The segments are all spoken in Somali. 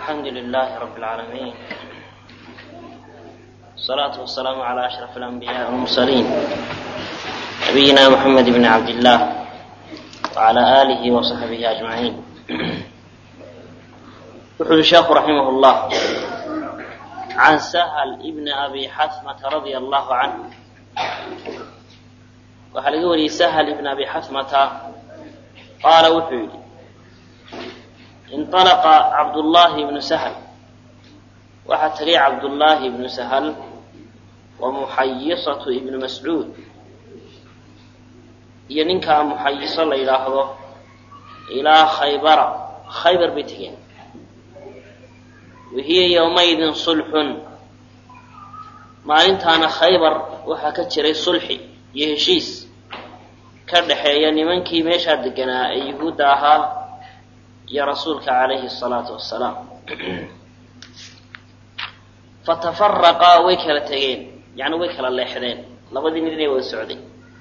الحمد لله رب العالمين الصلاة والسلام على أشرف الأنبياء والمرسلين نبينا محمد بن عبد الله وعلى آله وصحبه أجمعين يقول الشيخ رحمه الله عن سهل ابن أبي حثمة رضي الله عنه waxaa laga wariyey sahل ibn abi xasmata qaala wuxuu yidhi inطalaqa cabdullaahi ibnu sahl waxaa tegay cabdullaahi ibnu sahl wa muxayisatu ibnu mascuud iyo ninkaa muxayiso la yidhaahdo ilaa khaybara khaybar bay tegeen wahiya yowmaydin sulxun maalintaana khaybar waxaa ka jiray sulxi iyo heshiis ka dhexeeya nimankii meeshaa deganaa ee yuhuudda ahaa iyo rasuulka calayhi salaatu wassalaam fatafaraqa way kala tegeen yacni way kala leexdeen labadii nin inay wada socday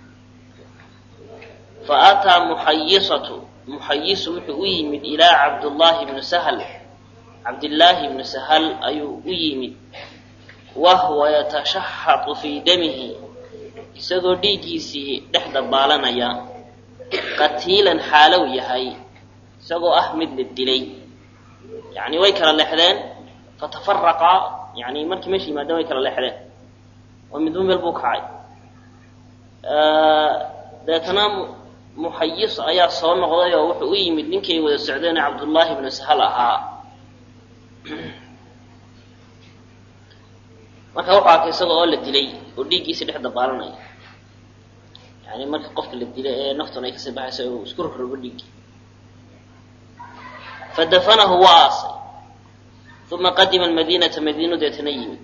fa aataa muxayisatu muxayisu wuxuu u yimid ilaa cabdullaahi ibnu sahl cabdillaahi ibnu sahal ayuu u yimid wahwa yatashaxatu fii damihi isagoo dhiiggiisii dhex dabaalanaya qatiilan xaalow yahay isagoo ah mid la dilay yacni way kala leexdeen fatafaraqa yani markii meesha yimaadeen way kala leexdeen oo midba meel buu kacay deetana muxayis ayaa soo noqday oo wuxuu u yimid ninkay wada socdeen cabdullaahi ibnu sahal ahaa marka wuxuu arkay isaga oo la dilay oo dhiiggiisii dhex dabaalanaya yani marka qofka la dilay ee naftuna ay kasii baxayso uu isku rorrobo dhiiggii fadafanahu waa aasay uma qadima madiinata madiinu deetana yimid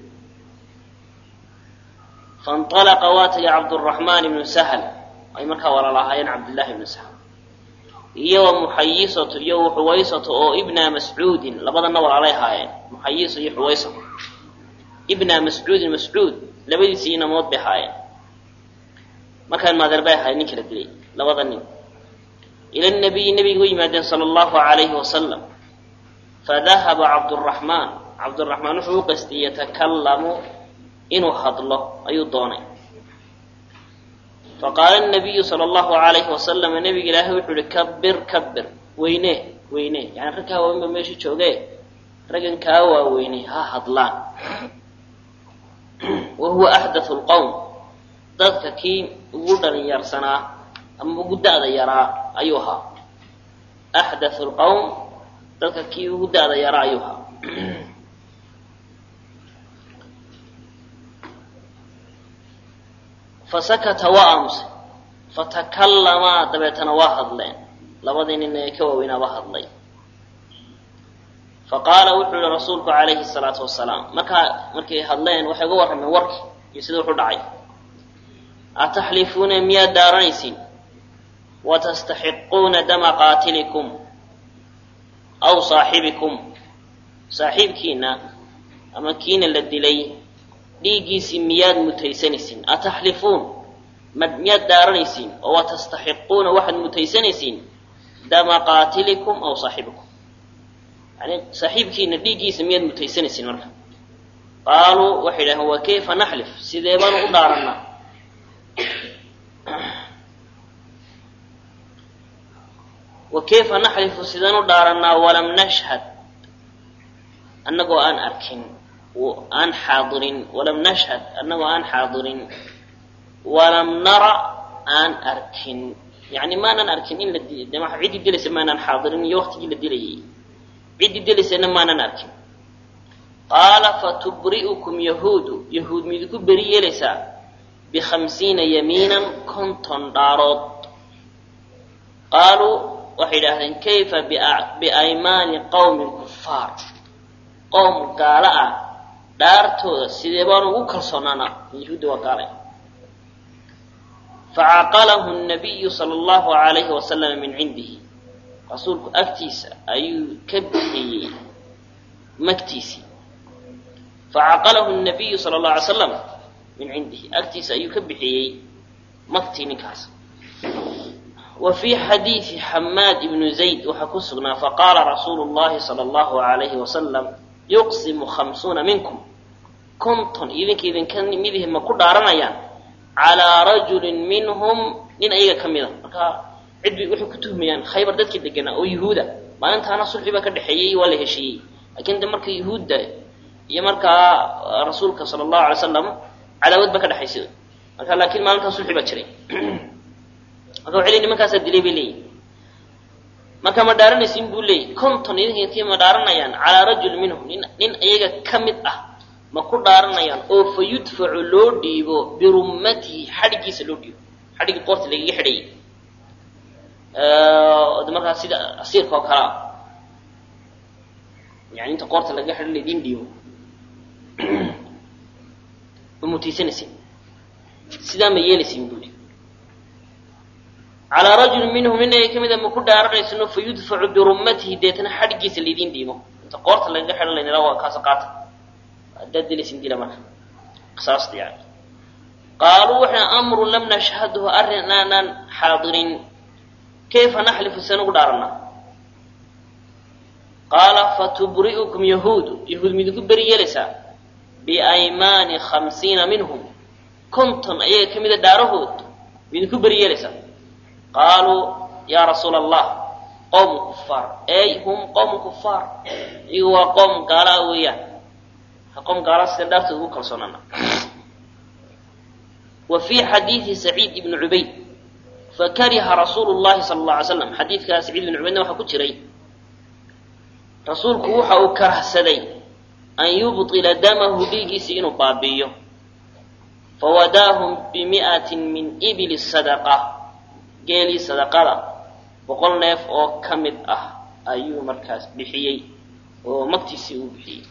faاnطalaqa waa tagay cabduraxmaan ibnu sahl ay markaa walaalahaayeen cabdillahi ibnu sahl iyo wa muxayisatu iyo xuwaysatu oo ibna mascuudin labadana walaalay ahaayeen muxayiso iyo xuwaysato ibna mascuudin mascuud labadiisii inamood bay ahaayeen markaan maadeer bay ahaayeen ninka la dilay labada nin ila nabiyi nabiga u yimaadeen sala allahu alayhi wasalam fadahaba cabduraxmaan cabduraxmaan wuxuu u qastiyey yatakallamu inuu hadlo ayuu doonay faqaala nabiyu sala allahu alayhi wasalam nabiga ilaahay wuxuu ihi kabir kabir weyne weyne yani rag kaa waaweyn ba meesha jooge raggan kaa waaweyne ha hadlaan wa huwa axdathu lqowm dadka kii ugu dhalinyaarsanaa ama ugu da'da yaraa ayuu ahaa axdathu lqowm dadka kii ugu da'da yaraa ayuu ahaa fasakata waa aamusay fatakallamaa dabeetana waa hadleen labadii nin ee ka waaweynaaba hadlay faqaala wuxuu yihi rasuulku calayhi salaatu wasalaam markaa markay hadleen waxay uga warrameen warkii iyo sida wuxu dhacay ataxlifuuna miyaad daaranaysiin watastaxiquuna dama qaatilikum aw saaxibikum saaxiibkiina ama kiina la dilay dhiiggiisii miyaad mutaysanaysiin ataxlifuun miyaad daaranaysiin oo watastaxiquuna waxaad mutaysanaysiin dama qaatilikum aw saaxibikum yani saaxiibkiina dhiiggiisa miyaad mutaysanaysiin marka qaaluu waxay idhaheen wa kayfa naxlif sidee baanu u dhaarannaa wa kayfa naxlifu sidaan u dhaarannaa walam nashhad annagoo aan arkin aan xaadirin walam nashhad annagoo aan xaadirin walam nara aan arkin yani maanan arkin in la ciddii dilaysa maanaan xaadirin iyo waktigii la dilayay ciddii dilaysana maanan arkin qaala fatubri'ukum yahuudu yahuud midku beri yeelaysaa bikhamsiina yamiinan konton dhaarood qaaluu waxay idhaahdeen kayfa biaymaani qowmi kufaar qowm gaalo ah dhaartooda sidee baanu ugu kalsoonaanaa yahuudda waa gaalay facaqalahu nabiyu sala allahu alayhi wasalama min cindihi rasuulku agtiisa ayuu ka bixiyey magtiisii facaqalahu nabiyu sala allahu alay slam min cindihi agtiisa ayuu ka bixiyey magtii ninkaas wa fii xadiidi xamaad ibnu zayd waxaa ku sugnaa faqaala rasuulu llahi sala allahu alayhi wasalam yuqsimu khamsuuna minkum konton idinka idinka midihi ma ku dhaaranayaan calaa rajulin minhum nin ayaga ka mida marka cid bay waxay ku tuhmayaan khaybar dadkii deganaa oo yuhuuda maalintaana sulxi baa ka dhexeeyey waa la heshiiyey laakiin de marka yuhuudda iyo markaa rasuulka sala allahu alay slam cadaawad baa ka dhexaysay marka laakiin maalintaa sulxi baa jiray marka waxay leeyihin nimankaasaa dilay bay leeyihin marka ma dhaaranaysin buu leeyay konton idinka intii ma dhaaranayaan calaa rajul minhum nin nin iyaga ka mid ah ma ku dhaaranayaan oo fa yudfacu loo dhiibo birummatihi xadhiggiisa loo dhiibo xadhiggii qoorta lagaga xidhayay de markaa sida asiirka oo kale ah yani inta qoorta lagaga xidhan laydin dhiibo ma mutaysanaysin sidaa ma yeelaysin buuli calaa rajulin minhum nin ay ka mida ma ku dhaaranaysin oo fa yudfacu birummatihi deetana xadhiggiisa laydin dhiibo inta qoorta lagaga xidhan laydin waa kaasa qaata haddaad dilaysin dila marka qisaasta yani qaaluu waxay amrun lam nashhadhu arrin aanaan xaadirin kayfa naxlifu seen ugu dhaaranaa qaala fatubri'ukum yahuudu yahuud midinku beri yeelaysaa biaymaani khamsiina minhum konton ayaga ka mida dhaarahood midinku beri yeelaysaa qaaluu yaa rasuula allah qowmu kufaar ey hum qowmu kufaar iyagu waa qoom gaalaa weeyaan qom gaala sida dhaartooda ugu kalsoonaana wa fii xadiidi saciid ibni cubayd fakariha rasuulu llahi sala alla alay slam xadiidkaa saciid ibni cubaydna waxaa ku jiray rasuulku waxa uu karahsaday an yubطila damahu dhiigiisi inuu baabi'iyo fawadaahum bimi'atin min ibili sadaqa geelii sadaqada boqol neef oo ka mid ah ayuu markaas bixiyey oo magtiisii uu bixiyey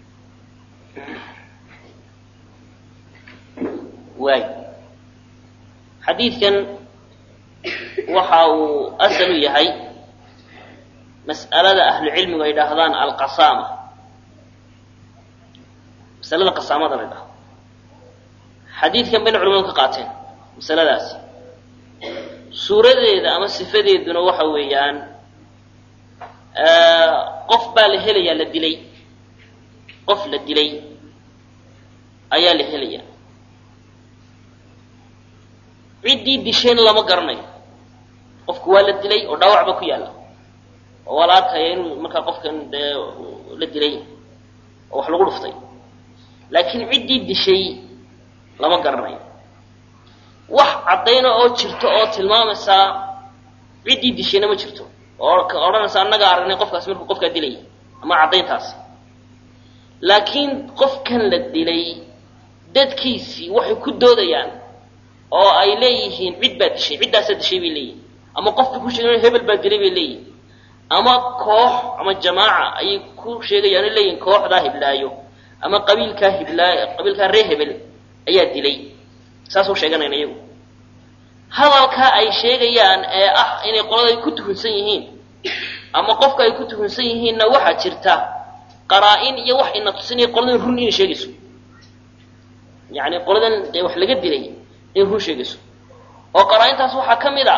waay xadiidkan waxa uu asal u yahay mas'alada ahlu cilmigu ay dhahdaan alqasaama masalada qasaamada la dhahdo xadiidkan bayna culamadu ka qaateen masaladaasi suuradeeda ama sifadeeduna waxa weeyaan qof baa la helayaa la dilay qof la dilay ayaa la helaya ciddii disheen lama garanayo qofku waa la dilay oo dhaawac ba ku yaalla oo waa la arkaya inuu markaa qofkan dee la dilay oo wax lagu dhuftay laakiin ciddii dishay lama garanayo wax caddayna oo jirto oo tilmaamaysaa ciddii dishayna ma jirto oo odhanaysa annagaa aragnay qofkaasi markuu qofkaa dilaya ama caddayntaasi laakiin qofkan la dilay dadkiisii waxay ku doodayaan oo ay leeyihiin cid baa dishay ciddaasaa dishay bay leeyihin ama qofka ku sheegan hebel baa dilay bay leeyihin ama koox ama jamaaca ayay ku sheegayaan o leeyihin kooxdaa hiblaayo ama qabiilkaa hiblaayo qabiilkaa ree hebel ayaa dilay saasuu sheeganayn iyagu hadalkaa ay sheegayaan ee ah inay qolada ay ku tuhunsan yihiin ama qofka ay ku tuhunsan yihiinna waxaa jirta qaraa-in iyo wax ina tusinaya qoladan run inay sheegayso yani qoladan dee wax laga dilay inay run sheegayso oo qaraa-intaas waxaa ka mid a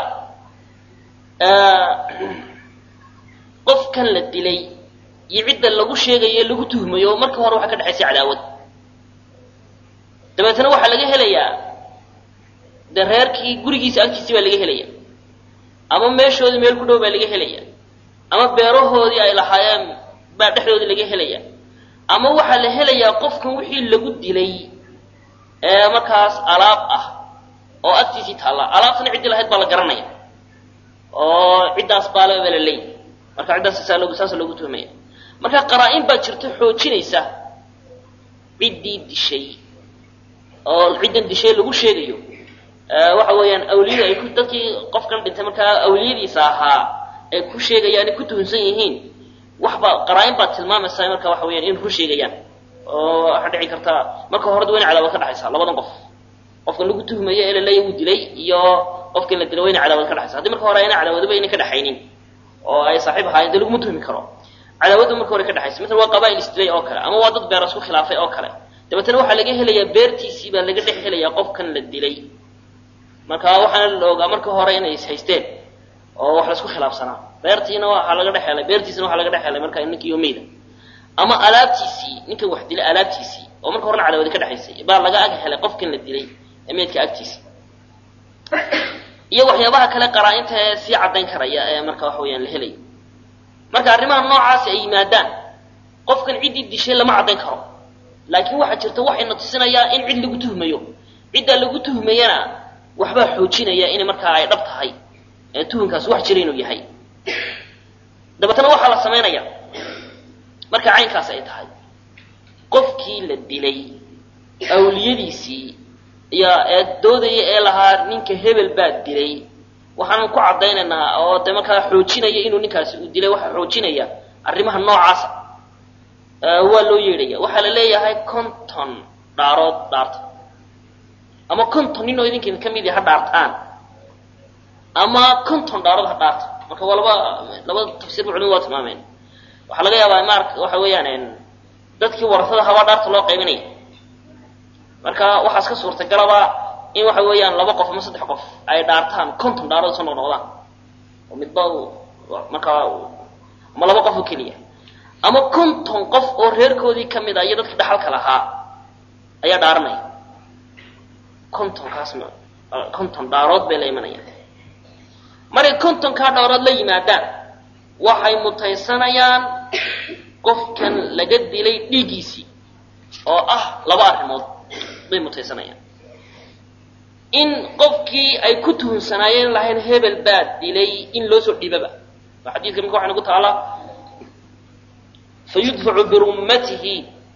qofkan la dilay iyo cidda lagu sheegayo lagu tuhmayo oo markii hore waxaa ka dhexaysay cadaawad dabeetna waxaa laga helayaa dee reerkii gurigiisa agtiisii baa laga helaya ama meeshoodii meel ku dhow baa laga helaya ama beerahoodii ay lahaayeen baa dhexdoodii laga helaya ama waxaa la helayaa qofkan wixii lagu dilay ee markaas alaab ah oo agtiisii taalla alaabtana ciddii lahayd baa la garanaya oo ciddaas baale baa la leeyahy marka ciddaas saa loogu saasa loogu tuhmaya marka qaraa-in baa jirta xoojinaysa ciddii dishay oo ciddan dishay lagu sheegayo waxa weeyaan awliyada ay ku dadkii qofkan dhintay markaa awliyadiisa ahaa ay ku sheegayaan ay ku tuhunsan yihiin waxba qaraa-in baad tilmaamaysaa marka waxa weyaan in run sheegayaan oo waxaa dhici karta marka horeda wayna cadaawad ka dhexaysaa labadan qof qofkan lagu tuhmayo ee laleeya wuu dilay iyo qofkan la dilay wayna cadaawad ka dhexaysa hadii marka hore ayna cadaawadaba ayna ka dhexaynin oo ay saaxiib ahaayeen dee laguma tuhmi karo cadaawadda marka hore ka dhexaysa maala waa qabaa'il isdilay oo kale ama waa dad beer isku khilaafay oo kale dabeetana waxaa laga helayaa beertiisii baa laga dhex helayaa qofkan la dilay marka waxaana la ogaa marka hore inay is haysteen oo wax laisku khilaafsanaa beertiina waxaa laga dhex helay beertiisina waxaa laga dhex helay markaa ninkii yomeyda ama alaabtiisii ninkan wax dilay alaabtiisii oo marka horena cadaawadi ka dhexaysay baa laga ag helay qofkan la dilay ee meydka agtiisa iyo waxyaabaha kale qaraa-inta ee sii caddayn karaya ee marka waxa weyaan la helay marka arrimaha noocaasi ay yimaadaan qofkan ciddii dishay lama caddayn karo laakiin waxaa jirta waxayna tusinayaa in cid lagu tuhmayo ciddaa lagu tuhmayana waxbaa xoojinaya inay markaa ay dhab tahay ee tuhunkaas wax jira inuu yahay dabeetana waxaa la samaynaya marka caynkaas ay tahay qofkii la dilay awliyadiisii ayaa ee doodaya ee lahaa ninka hebel baa dilay waxaanan ku caddaynaynaa oo de markaa xoojinaya inuu ninkaasi uu dilay waxaa xoojinaya arrimaha noocaasa waa loo yeedhaya waxaa la leeyahay conton dhaarood dhaarta ama conton nin oo idinkin ka midi ha dhaartaan ama conton dhaarood ha dhaarta marka waa laba labada tafsiirba culimadu waa tilmaameen waxaa laga yaabaa mar waxa weeyaan dadkii warasada habaa dhaarta loo qaybinaya marka waxaas ka suurtagalaba in waxa weeyaan laba qof ama saddex qof ay dhaartaan conton dhaarood soo noqnoqdaan oo midba markaa ama laba qof oo keliya ama conton qof oo reerkoodii ka mid a iyo dadkii dhaxalka lahaa ayaa dhaaranaya contonkaasna conton dhaarood bay la imanayaan markay contonkaa dhaarood la yimaadaan waxay mutaysanayaan qofkan laga dilay dhiiggiisii oo ah laba arrimood bay mutaysanayaan in qofkii ay ku tuhunsanaayeen lahayn hebel baa dilay in loo soo dhiibaba oo xadiidka marka waxay nagu taalaa fayudfacu birummatihi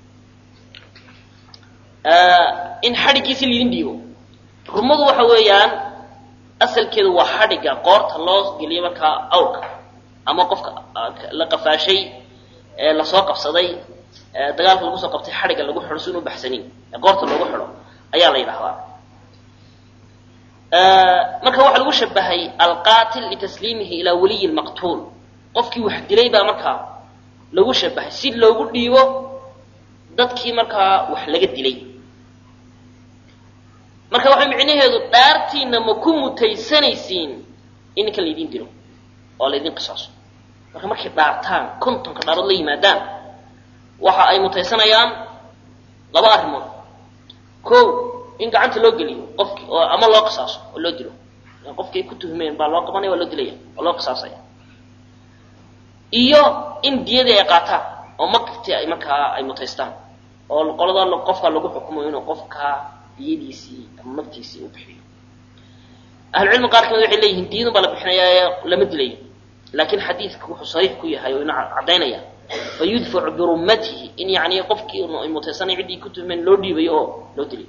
in xadhiggiisi laydin dhiibo rumadu waxa weeyaan asalkeedu waa xadhigga qoorta loo geliyo markaa awrka ama qofka la qafaashay ee lasoo qabsaday ee dagaalka lagu soo qabtay xadhigga lagu xidho si inu baxsanin ee qoorta loogu xidho ayaa la yidhahdaa marka waxaa lagu shabahay alqaatil litasliimihi ilaa waliyi lmaqtuul qofkii wax dilay baa markaa lagu shabahay si loogu dhiibo dadkii markaa wax laga dilay marka waxay micnaheedu dhaartiina ma ku mutaysanaysiin in ninkan laydin dilo oo laydin qisaaso marka markay dhaartaan kontonka dhaarood la yimaadaan waxa ay mutaysanayaan laba arrimood ko in gacanta loo geliyo qofkii oo ama loo qisaaso oo loo dilo qofkii ay ku tuhmeen baa loo qabanaya waa loo dilaya oo loo qisaasaya iyo in diyadii ay qaataan oo magtii ay markaa ay mutaystaan oo qolada qofka lagu xukumo inuu qofka diyadiisii ama magtiisii u bixiyo ahlucilmi qaar kamid waxay leeyihiin diyadun baa la bixinayaa lama dilayo laakiin xadiidku wuxuu sariix ku yahay oo ina caddaynaya fa yudfacu birummatihi in yani qofkii ay mutaysanay ciddii ku tuhmeen loo dhiibayo oo loo dilayo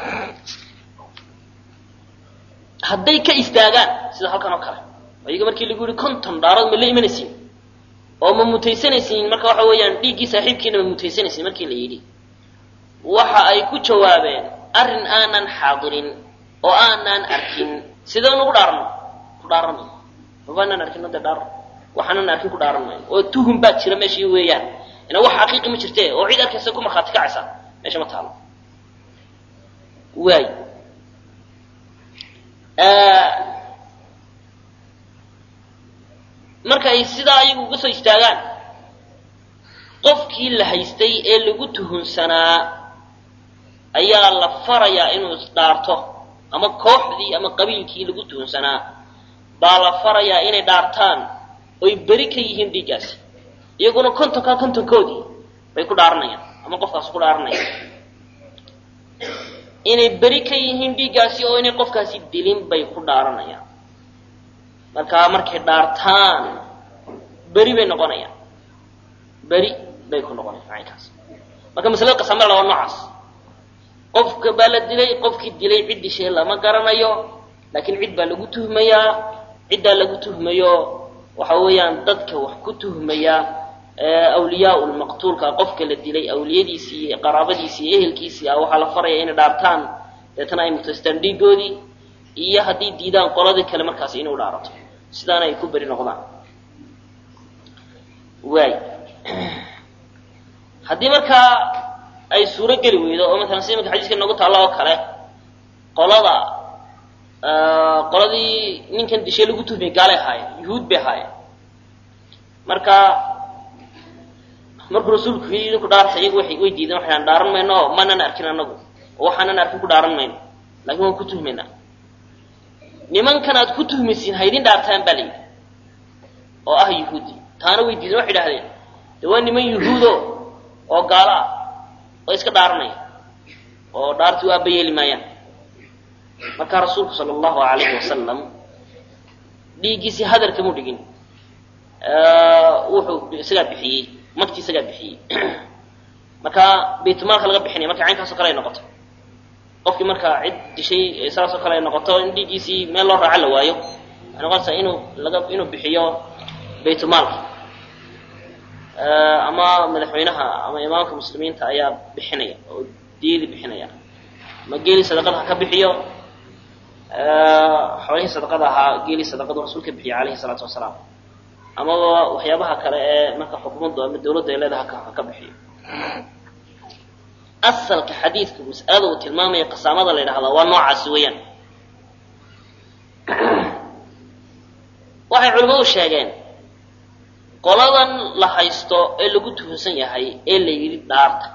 hadday ka istaagaan sida halkan oo kale iyaga markii lagu yihi conton dhaarood ma la imanaysiin oo ma mutaysanaysiin marka waxa weeyaan dhiiggii saaxiibkiina ma mutaysanaysiin markii la yidhi waxa ay ku jawaabeen arrin aanan xaadirin oo aanan arkin sidee nugu dhaarno ku dhaaran mayno mabaanaan arkin de dhaar waxaanan arkin ku dhaaran mayno oo tuhum baa jira meeshii weeyaan ina wax xaqiiqi ma jirte oo cid arkaysa ku markhaati kacaysa meesha ma taalo waay marka ay sidaa ayagu uga soo istaagaan qofkii la haystay ee lagu tuhunsanaa ayaa la farayaa inuu isdhaarto ama kooxdii ama qabiilkii lagu tuhunsanaa baa la farayaa inay dhaartaan oy beri ka yihiin dhiiggaasi iyaguna kontonkaa kontonkoodii bay ku dhaaranayaan ama qofkaas ku dhaaranayaan inay beri ka yihiin dhiiggaasi oo inay qofkaasi dilin bay ku dhaaranayaan markaa markay dhaartaan beri bay noqonayaan beri bay ku noqonayaan macaynkaas marka masalada qasamada waa noocaas qofka baa la dilay qofkii dilay cid dishay lama garanayo laakiin cid baa lagu tuhmayaa ciddaa lagu tuhmayo waxa weeyaan dadka wax ku tuhmaya awliyaa lmaqtuulka qofka la dilay awliyadiisii iyo qaraabadiisii iyo ehelkiisii ah waxaa la faraya inay dhaartaan deetana ay mutaystaan dhiigoodii iyo haddii diidaan qoladii kale markaas inuu dhaarato sidaana ay ku beri noqdaan waay haddii markaa ay suuro geli weydo oo maalan sida imanka xadiiska noogu taalla oo kale qolada qoladii ninkan dishay lagu tuhmay gaalay ahaayeen yuhuud bay ahaayeen marka markuu rasuulku yidhi idinku dhaarta iyagu way way diideen waxay dhahan dhaaran mayno oo manan arkin anagu oo waxaanan arkin ku dhaaran mayno laakiin waan ku tuhmaynaa nimankan aad ku tuhmaysiin haydin dhaartaan baa layidhi oo ah yuhuudi taana way diideen waxay idhahdeen de waa niman yuhuudo oo gaalo ah oo iska dhaaranaya oo dhaartii u aaba yeeli maayaan markaa rasuulku sala allahu alayhi wasalam dhiiggiisii hadal kamu dhigin wuxuu isagaa bixiyey magti isagaa bixiyey markaa baytulmaalka laga bixinaya marka caynkaasoo kale ay noqoto qofkii markaa cid dishay saasoo kale ay noqoto in dhiiggiisii meel loo raaco la waayo waxay noqonaysaa inuu laga inuu bixiyo baytulmaalka ama madaxweynaha ama imaamka muslimiinta ayaa bixinaya oo diyadii bixinaya ama geelii sadaqada ha ka bixiyo xoolihii sadaqada ahaa geelii sadaqadu rasuulka bixiya calayhi salaatu wasalaam amaba waxyaabaha kale ee marka xukuumaddu ama dawladda ay leedaha ha ka bixiyo asalka xadiidka mas'alada uu tilmaamaya qasaamada la yidhahdaa waa noocaasi weeyaan waxay culimmadu sheegeen qoladan la haysto ee lagu tuhunsan yahay ee la yidhi dhaarta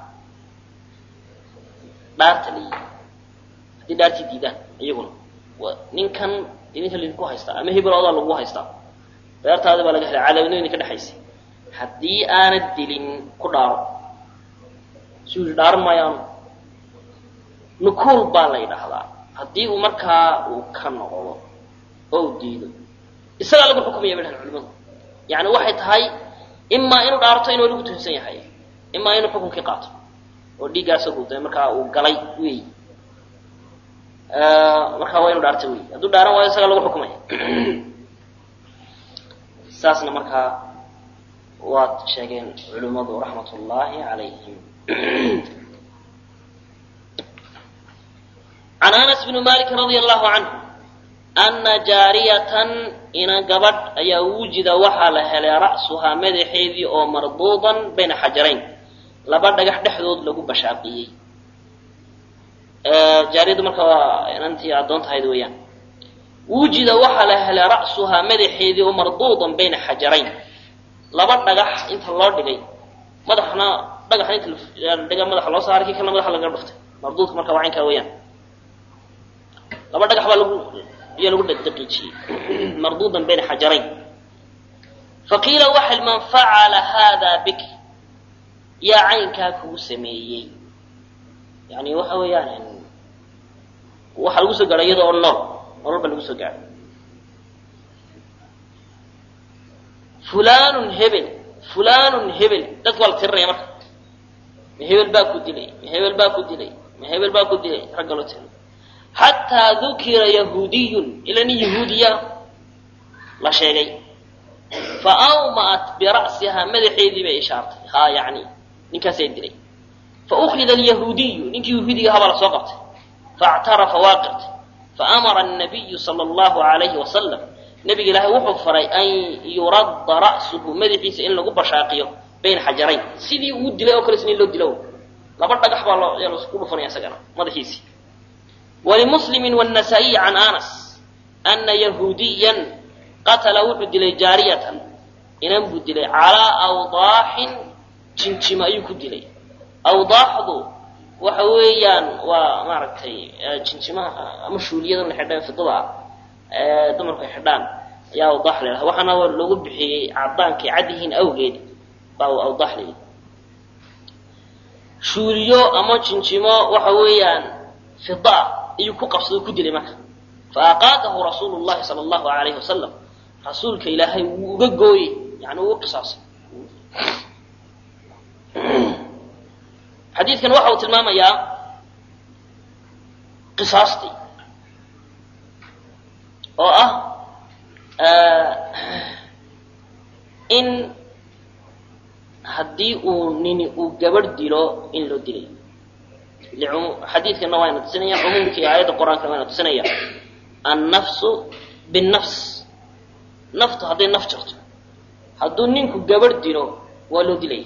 dhaarta la yidhi haddii dhaartii diidaan iyaguna ninkan idinka laydinku haystaa ama hebeloodaa lagu haystaa beertaadi baa laga helay cadaabadno idinka dhexaysay haddii aanad dilin ku dhaaro suu yidhi dhaaran maayaanu nukuul baa la yidhaahdaa haddii uu markaa uu ka noqdo oo u diido isagaa lagu xukumaya bay dhahan culimadu yani waxay tahay imaa inuu dhaarto inuu lagu tuhunsan yahay imaa inuu xukunkii qaato oo dhiiggaasa guda markaa uu galay wey markaa waa inu dhaarta wey hadduu dhaaran waayo isagaa lagu xukumaya saasna markaa waad sheegeen culimmadu raxmat ullaahi calayhim can anas bni malik radia allahu canhu ana jaariyatan ina gabadh ayaa wujida waxaa la helay ra'suhaa madaxeedii oo marduudan bayna xajarayn laba dhagax dhexdood lagu bashaaqiyey jaariyaddu marka waa inantii addoon tahayd weeyaan wujida waxaa la helay ra'suhaa madaxeedii oo marduudan bayna xajarayn laba dhagax inta loo dhigay madaxna dhagaxna inta dhiga madaxa loo saaray kii kalena madaxa laga dhuftay marduudka marka waa caynkaa weeyaan laba dhagax baa lagu iyo lagu daqiijiyey marduudan bayna xajarayn faqiila waxa man facala hada bik yaa caynkaa kugu sameeyey yani waxa weeyaan waxaa lagu soo gaadhay iyada oo nool nolol baa lagu soo gaadhay fulanun hebel fulanun hebel dadka waa la tirinaya marka ma hebel baa ku dilay ma hebel baa ku dilay ma hebel baa ku dilay ragga loo tirinay xataa dukira yahuudiyun ila nin yahuudiya la sheegay fa awma'at bira'sihaa madaxeedii bay ishaartay haa yacni ninkaasay dilay fa ukhida alyahuudiyu ninkii yahuudiga ahaa baa lasoo qabtay faactarafa waa qirtay faamara annabiyu sala allahu alayhi wasalam nebiga ilaahay wuxuu faray an yuradda ra'suhu madaxiisa in lagu bashaaqiyo bayna xajarayn sidii uu dilay oo kale isna in loo dilo laba dhagax baa loo yaa laisku dhufanaya isagana madaxiisii walimuslimi wannasaa'iyi can anas ana yahuudiyan qatala wuxuu dilay jaariyatan inan buu dilay calaa awdaaxin jinjima ayuu ku dilay awdaaxdu waxa weeyaan waa maaragtay jinjimaha ama shuuliyada la xidhaan fidada ah ee dumarku ay xidhaan ayaa awdaax la yidhaha waxaana lagu bixiyey cadaankay cad yihiin awgeed baa awdaax la yidhi shuuliyo ama jinjimo waxa weeyaan fida ayuu ku qabsado ku dilay marka fa aqaadahu rasuulu llahi sala allahu alayhi wasalam rasuulka ilaahay wuu uga gooyey yani wuu qisaasay xadiidkan waxa uu tilmaamayaa qisaastii oo ah in haddii uu nini uu gabadh dilo in loo dilay xadiidkana waayna tusinaya cumuumkii aayadda qur-aankana waayna tusinaya annafsu binnafs naftu hadday naf jirto hadduu ninku gabadh dilo waa loo dilaya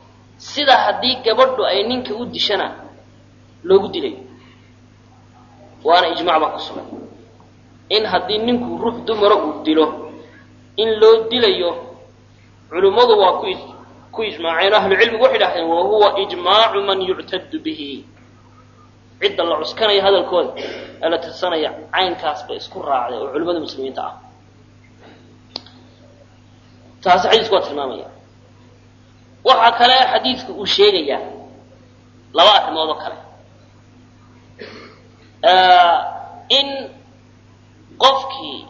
sida haddii gabadhu ay ninka u dishana loogu dilayo waana ijmac baa ku sugan in haddii ninku ruux dumara uu dilo in loo dilayo culimmadu waa ku ku ijmaaceen ahlucilmigu waxay dhahdeen wa huwa ijmaacu man yuctadu bihi cidda la cuskanaya hadalkooda ee la tirsanaya caynkaas bay isku raacday oo culimmada muslimiinta ah taasi xadiisku waa tilmaamaya waxaa kale xadiidku uu sheegayaa laba arrimood oo kale in qofkii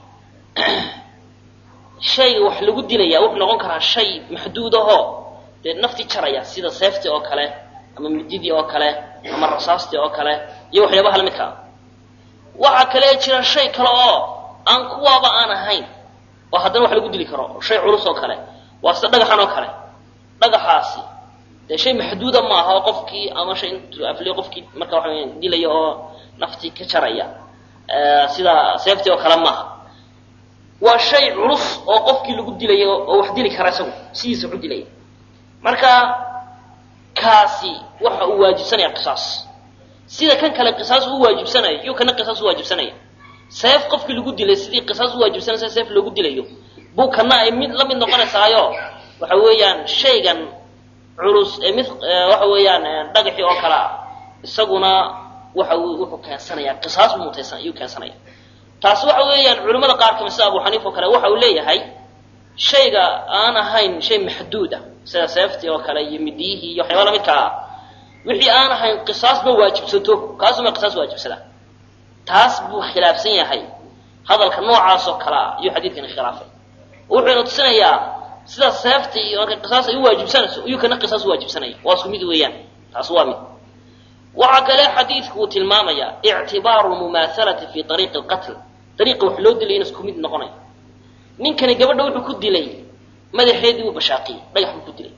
shayga wax lagu dilaya wuxuu noqon karaa shay maxduud ahoo dee nafti jaraya sida seeftii oo kale ama mididii oo kale ama rasaastii oo kale iyo waxyaabaha la midka ah waxaa kale jira shay kale oo aan kuwaaba aan ahayn oo haddana wax lagu dili karo shay culus oo kale waa sida dhagaxan oo kale dhagaxaasi dee shay maxduuda maaha oo qofkii ama shay intuu afliyo qofkii marka waxa weya dilaya oo naftii ka jaraya sida seeftii oo kale maaha waa shay culus oo qofkii lagu dilaya oo wax dili kara isagu sidiisa waxu dilaya marka kaasi waxa uu waajibsanaya qisaas sida kan kale qisaas u waajibsanayo iyo kana qisaas u waajibsanaya seef qofkii lagu dilay sidii qisaas u waajibsanaysa seef loogu dilayo buu kana ay mid la mid noqonaysaayo waxa weeyaan shaygan culus ee mid waxa weeyaan dhagaxii oo kale ah isaguna waxa wuxuu keensanayaa qisaas buu mutaysan ayuu keensanaya taasi waxa weeyaan culimmada qaar kamid sida abu xaniifa oo kale waxa uu leeyahay shayga aan ahayn shay maxduud ah sida seeftii oo kale iyo midiyihii iyo waxyaaba lamidka ah wixii aan ahayn qisaas ma waajibsato kaasuma qisaas waajibsada taas buu khilaafsan yahay hadalka noocaas oo kale ah iyo xadiidkani khilaafay wuxuuna tusinayaa sida seefta iyo marka qisaas ay u waajibsanayso iyuu kana qisaas u waajibsanaya waa isku mid weeyaan taas waa mid waxaa kale xadiidku uu tilmaamaya ictibaaru lmumaahalati fi ariiqi alqatl dariiqa wax loo dilay in isku mid noqonayo ninkani gabadha wuxuu ku dilay madaxeedii uu bashaaqiyey dhagax buu ku dilay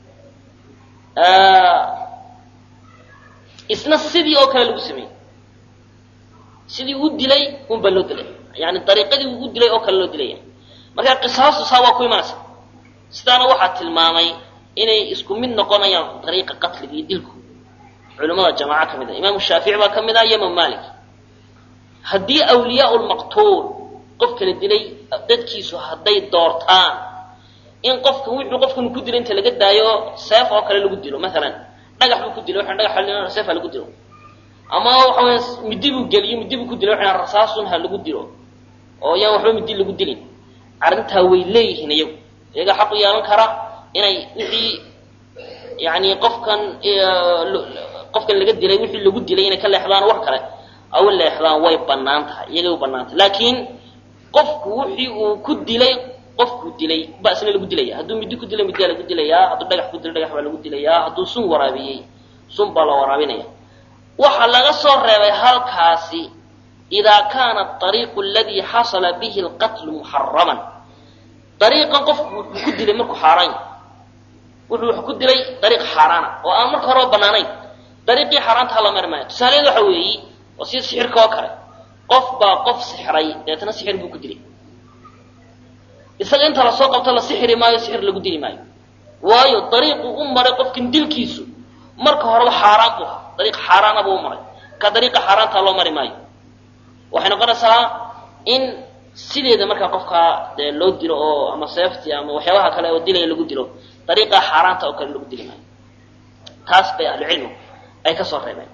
isna sidii oo kale lagu sameeyey sidii u dilay un baa loo dilay yani dariiqadii uu u dilay oo kale loo dilaya marka qisaastu saa waa ku imanaysa sidaana waxaa tilmaamay inay isku mid noqonayaan dariiqa qatliga iyo dilku culimmada jamaaco ka mid a imaamu shaafici baa ka mid ah iyo imaam malik haddii awliyaa lmaqtuul qofka la dilay dadkiisu hadday doortaan in qofka wuxuu qofkan ku dilay inta laga daayo seef oo kale lagu dilo maalan dhagax buu ku dilay waxaan dhagax seef ha lagu dilo ama waxa weya midi buu geliyo midi buu ku dilay waxaan rasaasun ha lagu dilo oo yaan waxba midi lagu dilin arrintaa way leeyihiin iyagu iyaga xaq u yeelan kara inay wixii yani qofkan qofkan laga dilay wixii lagu dilay inay ka leexdaan wax kale aw leexdaan way banaan tahay iyagay u banaan tahay laakiin qofku wixii uu ku dilay qofkuu dilay ba isna lagu dilaya hadduu midi ku dilay midiyaa lagu dilayaa hadduu dhagax ku dilay dhagax baa lagu dilayaa hadduu sun waraabiyey sun baa la waraabinaya waxaa laga soo reebay halkaasi idaa kaana ariiqu aladii xasala bihi alqatlu muxaraman ariiqan qofku wuxuu ku dilay markuu xaaraan yahay wuxuu wax ku dilay dariiq xaaraana oo aan marka horeba banaanayn dariiqii xaaraantaha la mari maayo tusaaleed waxa weeyi oo sida sixirka oo kale qof baa qof sixray deetana sixir buu ku dilay isaga inta lasoo qabto la sixiri maayo sixir lagu dili maayo waayo dariiqu u maray qofkan dilkiisu marka horeba xaaraan buu ahaa dariiq xaaraana buu u maray ka dariiqa xaaraantaa loo mari maayo waxay noqonaysaa in sideeda markaa qofkaa dee loo dilo oo ama seefti ama waxyaabaha kale oo dilaya lagu dilo dariiqaa xaaraanta oo kale lagu dili maayo taas bay ahlucilmigu ay ka soo reebeen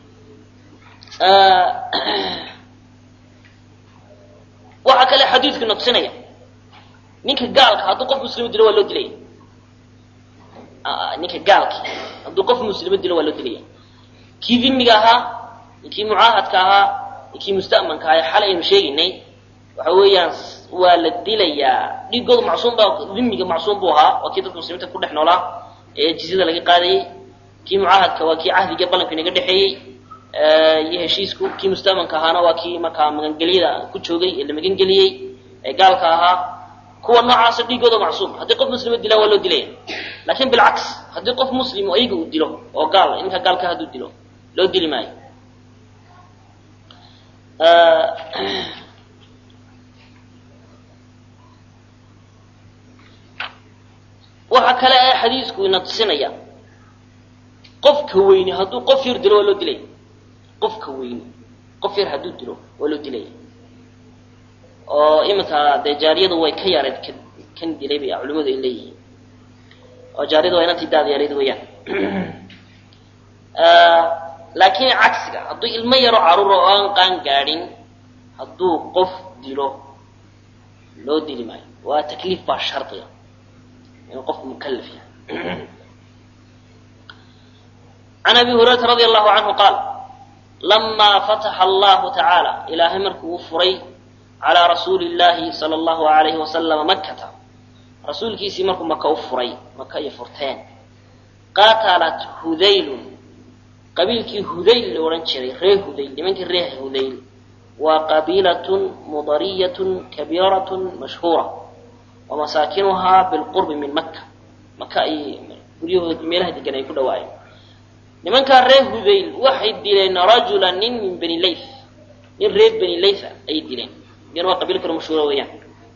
waxaa kale xadiidku noqsinaya ninka gaalka hadduu qof muslimo dilo waa loo dilaya ninka gaalki hadduu qof muslimo dilo waa loo dilaya kii dhimiga ahaa kii mucaahadka ahaa kii musta'manka ahaa ee xalay aynu sheegaynay waxa weeyaan waa la dilayaa dhiigoodu macsuum baa dhimiga macsuum buu ahaa waa kii dadka muslimiinta ku dhex noolaa ee jizyada laga qaadayey kii mucaahadka waa kii cahdiga ballanka inaga dhexeeyey iyo heshiisku kii musta'manka ahaana waa kii markaa magangelyada ku joogay ee la magangeliyey ee gaalka ahaa kuwa noocaasa dhiigooda macsuum haddii qof muslima dilaan waa loo dilaya laakin bilcaks haddii qof muslim ayaga uu dilo oo gaal ninka gaalka hadduu dilo loo dili maayo waxaa kale ee xadiisku ina tusinaya qofka weyni hadduu qof yar dilo waa loo dilaya qofka weyni qof yar hadduu dilo waa loo dilaya oo iminka dee jaariyadu way ka yareed k kan dilay bay culimadu ay leeyihiin oo jaariyadu waa inantii daad yareed weeyaan laakiin cagsiga hadduu ilmo yaro caruur oo aan qaan gaadhin hadduu qof dilo loo dili maayo waa takliif baa shardiga inuu qofku mukallaf yahay can abi hurayrata radi allahu canhu qaal lamaa fataxa allahu tacaala ilaahay markuu u furay calaa rasuuli llahi sala allahu alayhi wasalama makkata rasuulkiisii markuu maka u furay maka ay furteen qaatalat hudaylun qabiilkii hudayl la odhan jiray ree hudayl nimankii ree hudayl waa qabiilatun mudariyatun kabiiratun mashhuura wa masaakinuhaa bilqurbi min maka maka ay guryahood meelaha degan ay ku dhawaayeen nimankaa reer hudayl waxay dileen rajula nin min bani layth nin reer bani laytha ayay dileen iyana waa qabiil kale mashhuura weeyaan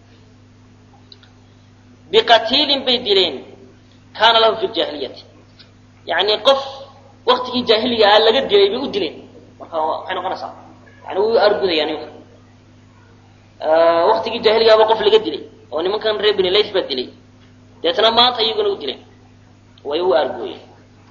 biqatiilin bay dileen kaana lahu fi ljaahiliyati yacni qof waktigii jaahiliga ah laga dilay bay u dileen marka waxay noqonaysaa yani way u argudayaan nimanka waktigii jaahiligaaba qof laga dilay oo nimankan reer bani layth baa dilay deetna maanta iyaguna u dileen way u arguyeen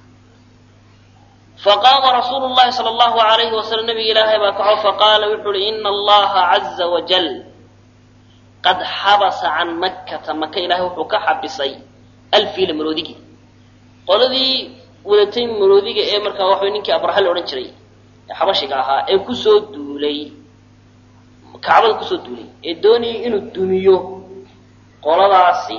faqaama rasuulu llahi sala allahu alayhi wasalam nabiga ilaahay baa kaco faqaala wuxuu uhi ina allaha caza wajal qad xabasa can makkata maka ilaahay wuxuu ka xabisay alfiila maroodigii qoladii wadatay maroodiga ee markaa waxa ninkii abraha la odhan jiray ee xabashiga ahaa ee kusoo duulay kacbada kusoo duulay ee doonayay inuu dumiyo qoladaasi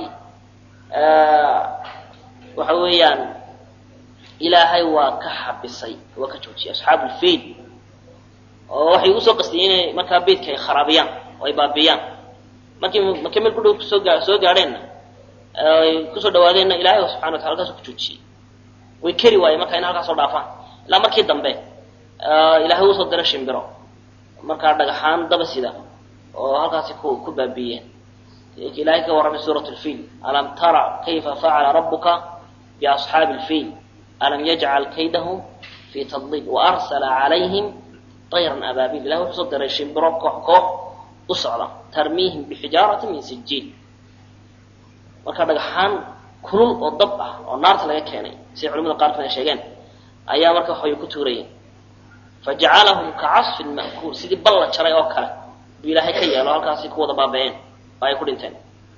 waxa weeyaan ilaahay waa ka xabisay waa ka joojiyay asxaabu lfiil oo waxay usoo qastiyeen inay markaa beydka ay kharaabiyaan oo ay baabiyaan markii markay meel ku dhow kusoo gaa soo gaadheenna ay kusoo dhawaadeenna ilahay subxana watala halkaasu ku joojiyey way keri waayeen markaa in halkaas soo dhaafaan ilaa markii dambe ilaahay usoo dira shimbiro markaa dhagaxaan daba sida oo halkaasi ku ku baabiyeen ilahay ka warramay suurat lfiil alam tara kayfa facala rabuka biasxaabi lfiil alam yajcal kaydahum fii tadlil waarsala calayhim tayran abaabil ilahay wuxuu soo diray shimbiro koox koox u socda tarmiihim bixijaaratin min sijiil marka dhagaxaan kulul oo dab ah oo naarta laga keenay siday culamada qaarkood ay sheegeen ayaa marka waxbay ku tuurayeen fajacalahum kacasfin ma'kuul sidii bal la jaray oo kale buu ilaahay ka yeelo halkaasi ku wada baaba'een oo ay ku dhinteen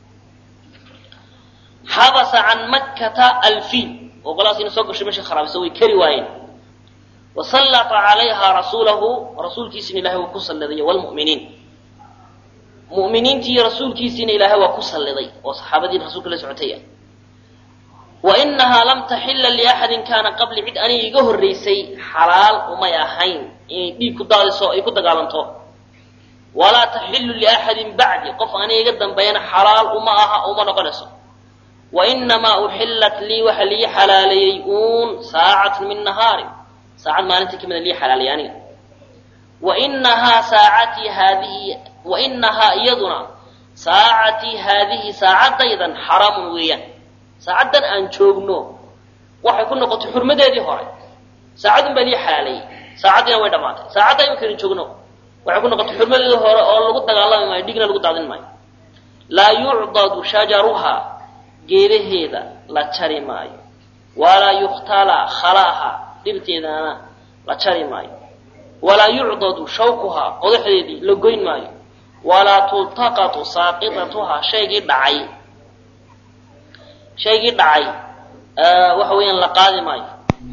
xabasa can makkata alfiil oo qolaas ina soo gashay meesha kharaabisa way kari waayeen wasallata calayha rasuulahu rasuulkiisina ilahay waa ku salliday wlmu'miniin mu'miniintii iyo rasuulkiisiina ilaahay waa ku salliday oo saxaabadii rasuulka la socotaya wa inahaa lam taxila liaxadin kaana qabli cid aniga iga horraysay xalaal umay ahayn inay dhiig ku daadiso ay ku dagaalanto walaa taxilu liaxadin bacdi qof aniga iga dambeeyana xalaal uma aha uma noqonayso wa inamaa uxillat lii waxa lii xalaaleeyey uun saacatun min nahaari saacad maalintii kamida lii xalaaleeyey aniga wa inahaa saacatii haadihi wa inahaa iyaduna saacatii haadihi saacadaydan xaraamun weeyaan saacaddan aan joogno waxay ku noqotay xurmadeedii hore saacadun baa lii xalaaleeyey saacaddiina way dhammaatay saacadda imankaynu joogno waxay ku noqotay xurmadeedii hore oo lagu dagaalami maayo dhigna lagu daadin maayo laa yucdadu shajaruhaa geedaheeda la jari maayo walaa yukhtala khalaaha dhibteedana la jari maayo walaa yucdadu shawkuhaa qodaxdeedii la goyn maayo walaa tultaqatu saaqitatuhaa shaygii dhacay shaygii dhacay waxa weeyaan la qaadi maayo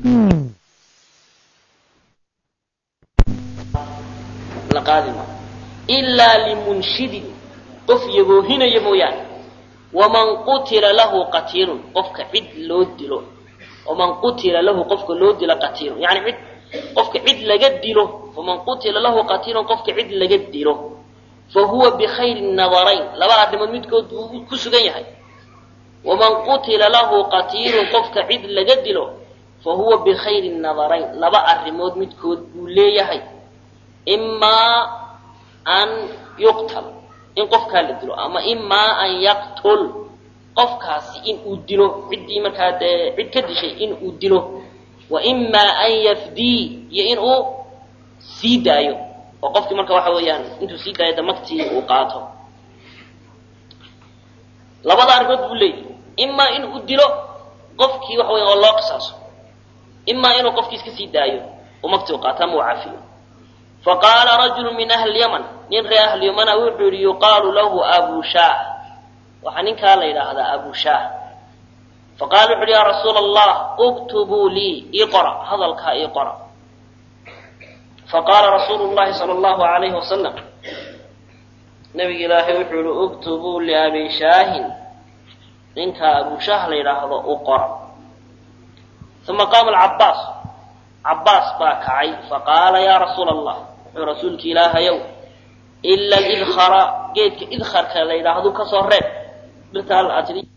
la qaadi maayo ilaa limunshidin qof yagoohinaya mooyaane waman qutila lahu qatiilun qofka cid loo dilo waman qutila lahu qofka loo dilo qatiilun yani cid qofka cid laga dilo faman qutila lahu qatiilun qofka cid laga dilo fa huwa bikhayri nadarayn laba arrimood midkood buu ku sugan yahay waman qutila lahu qatiilun qofka cid laga dilo fa huwa bikhayri nadarayn laba arrimood midkood buu leeyahay imaa an yuqtal in qofkaa la dilo ama imaa an yaqtul qofkaasi in uu dilo ciddii markaa dee cid ka dishay in uu dilo wa imaa an yafdii iyo in uu sii daayo oo qofkii marka waxa weeyaan intuu sii daayo da magtii uu qaato labada arrimood buu leeyahy imaa in uu dilo qofkii waxa weya oo loo qisaaso imaa inuu qofkii iska sii daayo oo magtii u qaato ama uu cafiyo faqaala rajulu min ahli yaman nin reer ahli yamana wuxuu yihi yuqaalu lahu abu shaah waxaa ninkaa la yidhaahdaa abu shaah faqala wuxu uhi ya rasuula allah uktubuu lii ii qora hadalkaa ii qora faqaala rasuulu llahi sala allahu alayhi wasalam nabiga ilaahay wuxuu yihi uktubuu liabi shaahin ninkaa abu shaah la yidhaahdo u qora uma qaama alcabaas cabaas baa kacay faqaala ya rasuula allah wuxuu rasuulki ilaahayow ila lidkhara geedka idkharka la yidhaahdo kasoo reeb dhirta al aad tidhi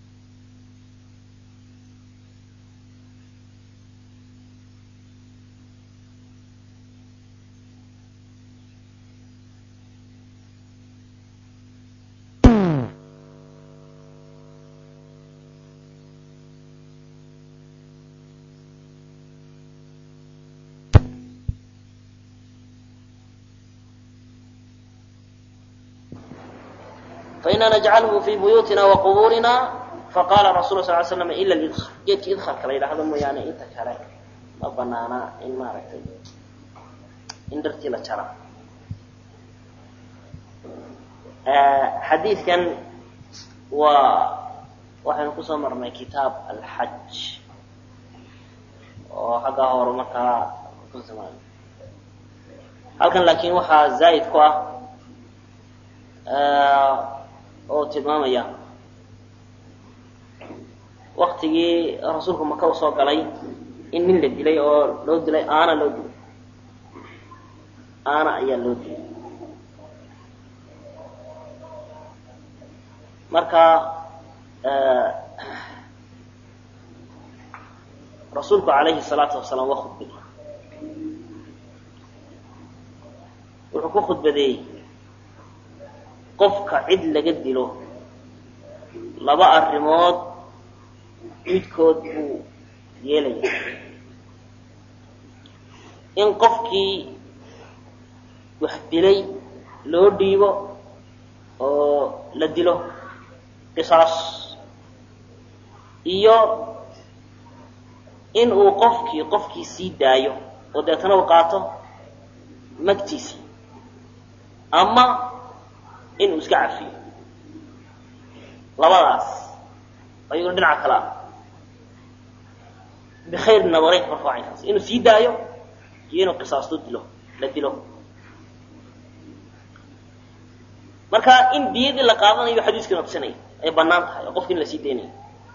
faina najcalhu fi buyuutina waqbuurina faqala rasul sal slam ila lidkar geedka idkarka la yidhaahdo mooyaane inta kale ma banaana in maaragtay in dhartii la jara xadiidkan waa waxaynu kusoo marnay kitaab alxaj oo xaggaa hore markaa halkan laakin waxaa zaa'id ku ah oo tilmaamaya waktigii rasuulku maka u soo galay in nin la dilay oo loo dilay aana loo dilay aana ayaa loo dilay marka rasuulku calayhi salaatu wasalaam waa khudbay wuxuu ku khudbadeeyey qofka cid laga dilo laba arrimood midkood buu yeelaya in qofkii wax dilay loo dhiibo oo la dilo qisaas iyo in uu qofkii qofkii sii daayo oo deetana uu qaato magtiisii ama inuu iska cafiyo labadaas ayaguna dhinaca kale ah bikhayr nadarayn marka waa caynkaas inuu sii daayo iyo inuu qisaasto dilo la dilo marka in diyadii la qaadanayo xadiiskana tusinaya ay banaan tahay oo qofki in la sii daynayo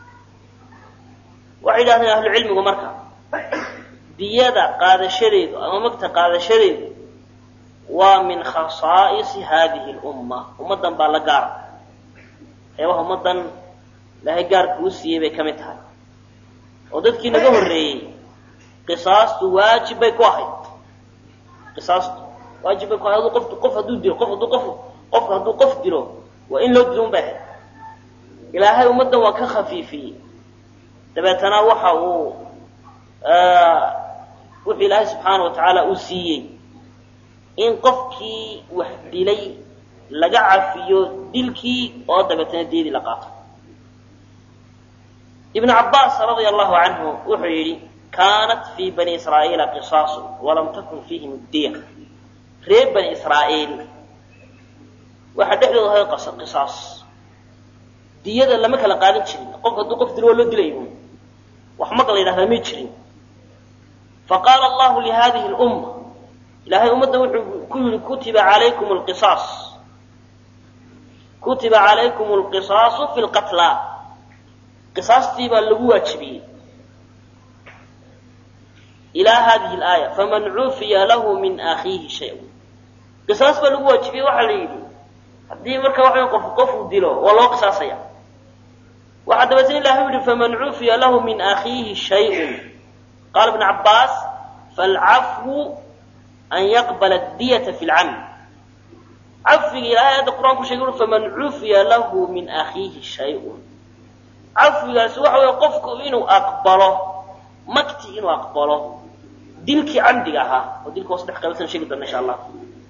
waxay yidhahdeen ahlucilmigu marka diyada qaadashadeedu ama magta qaadashadeedu waa min khasaa'isi hadihi lumma ummaddan baa la gaara eebaha ummaddan ilaahay gaarka uu siiyey bay ka mid tahay oo dadkii naga horreeyey qisaastu waajib bay ku ahayd qisaastu waajib bay ku ahayd qof qof hadduu dilo qof hadduu qof qofka hadduu qof dilo waa in loo dilo un bay ahayd ilaahay ummaddan waa ka khafiifiyey dabeetana waxa uu wuxuu ilaahay subxaana wa tacaala uu siiyey in qofkii wax dilay laga cafiyo dilkii oo dabeetana deedii la qaato ibnu cabbaas radia allahu canhu wuxuu yidhi kaanat fii bani israa'iila qisaasu walam takun fiihim diya reer bani israa'iil waxaa dhexdooda ahay qisaas diyada lama kala qaadan jirin qofka hadduu qof dilo waa loo dilay wax maga la yidhahdaa may jirin faqaala allahu lihadihi lumma ilaahay ummadda wuxuu ku yihi kutiba calaykum lqisaas kutiba calaykum alqisaasu fi lqatla qisaastii baa lagu waajibiyey ilaa hadihi laaya faman cufiya lahu min akhiihi shay qisaas baa lagu waajibiyey waxaa la yidhi haddii marka waxa qof qofuu dilo waa loo qisaasaya waxaa dabeetna ilahay u yihi faman cufiya lahu min akhiihi shayun qaala ibnu cabbaas falcafwu an yaqbala diyata fi lcamd cafiga ilahay aayadda qur-aanku sheegay ui faman cufiya lahu min akhiihi shayun cafigaasi waxa weeye qofku inuu aqbalo makti inuu aqbalo dilkii camdiga ahaa oo dilka hoos dhex qaybsan sheegi doona insha allah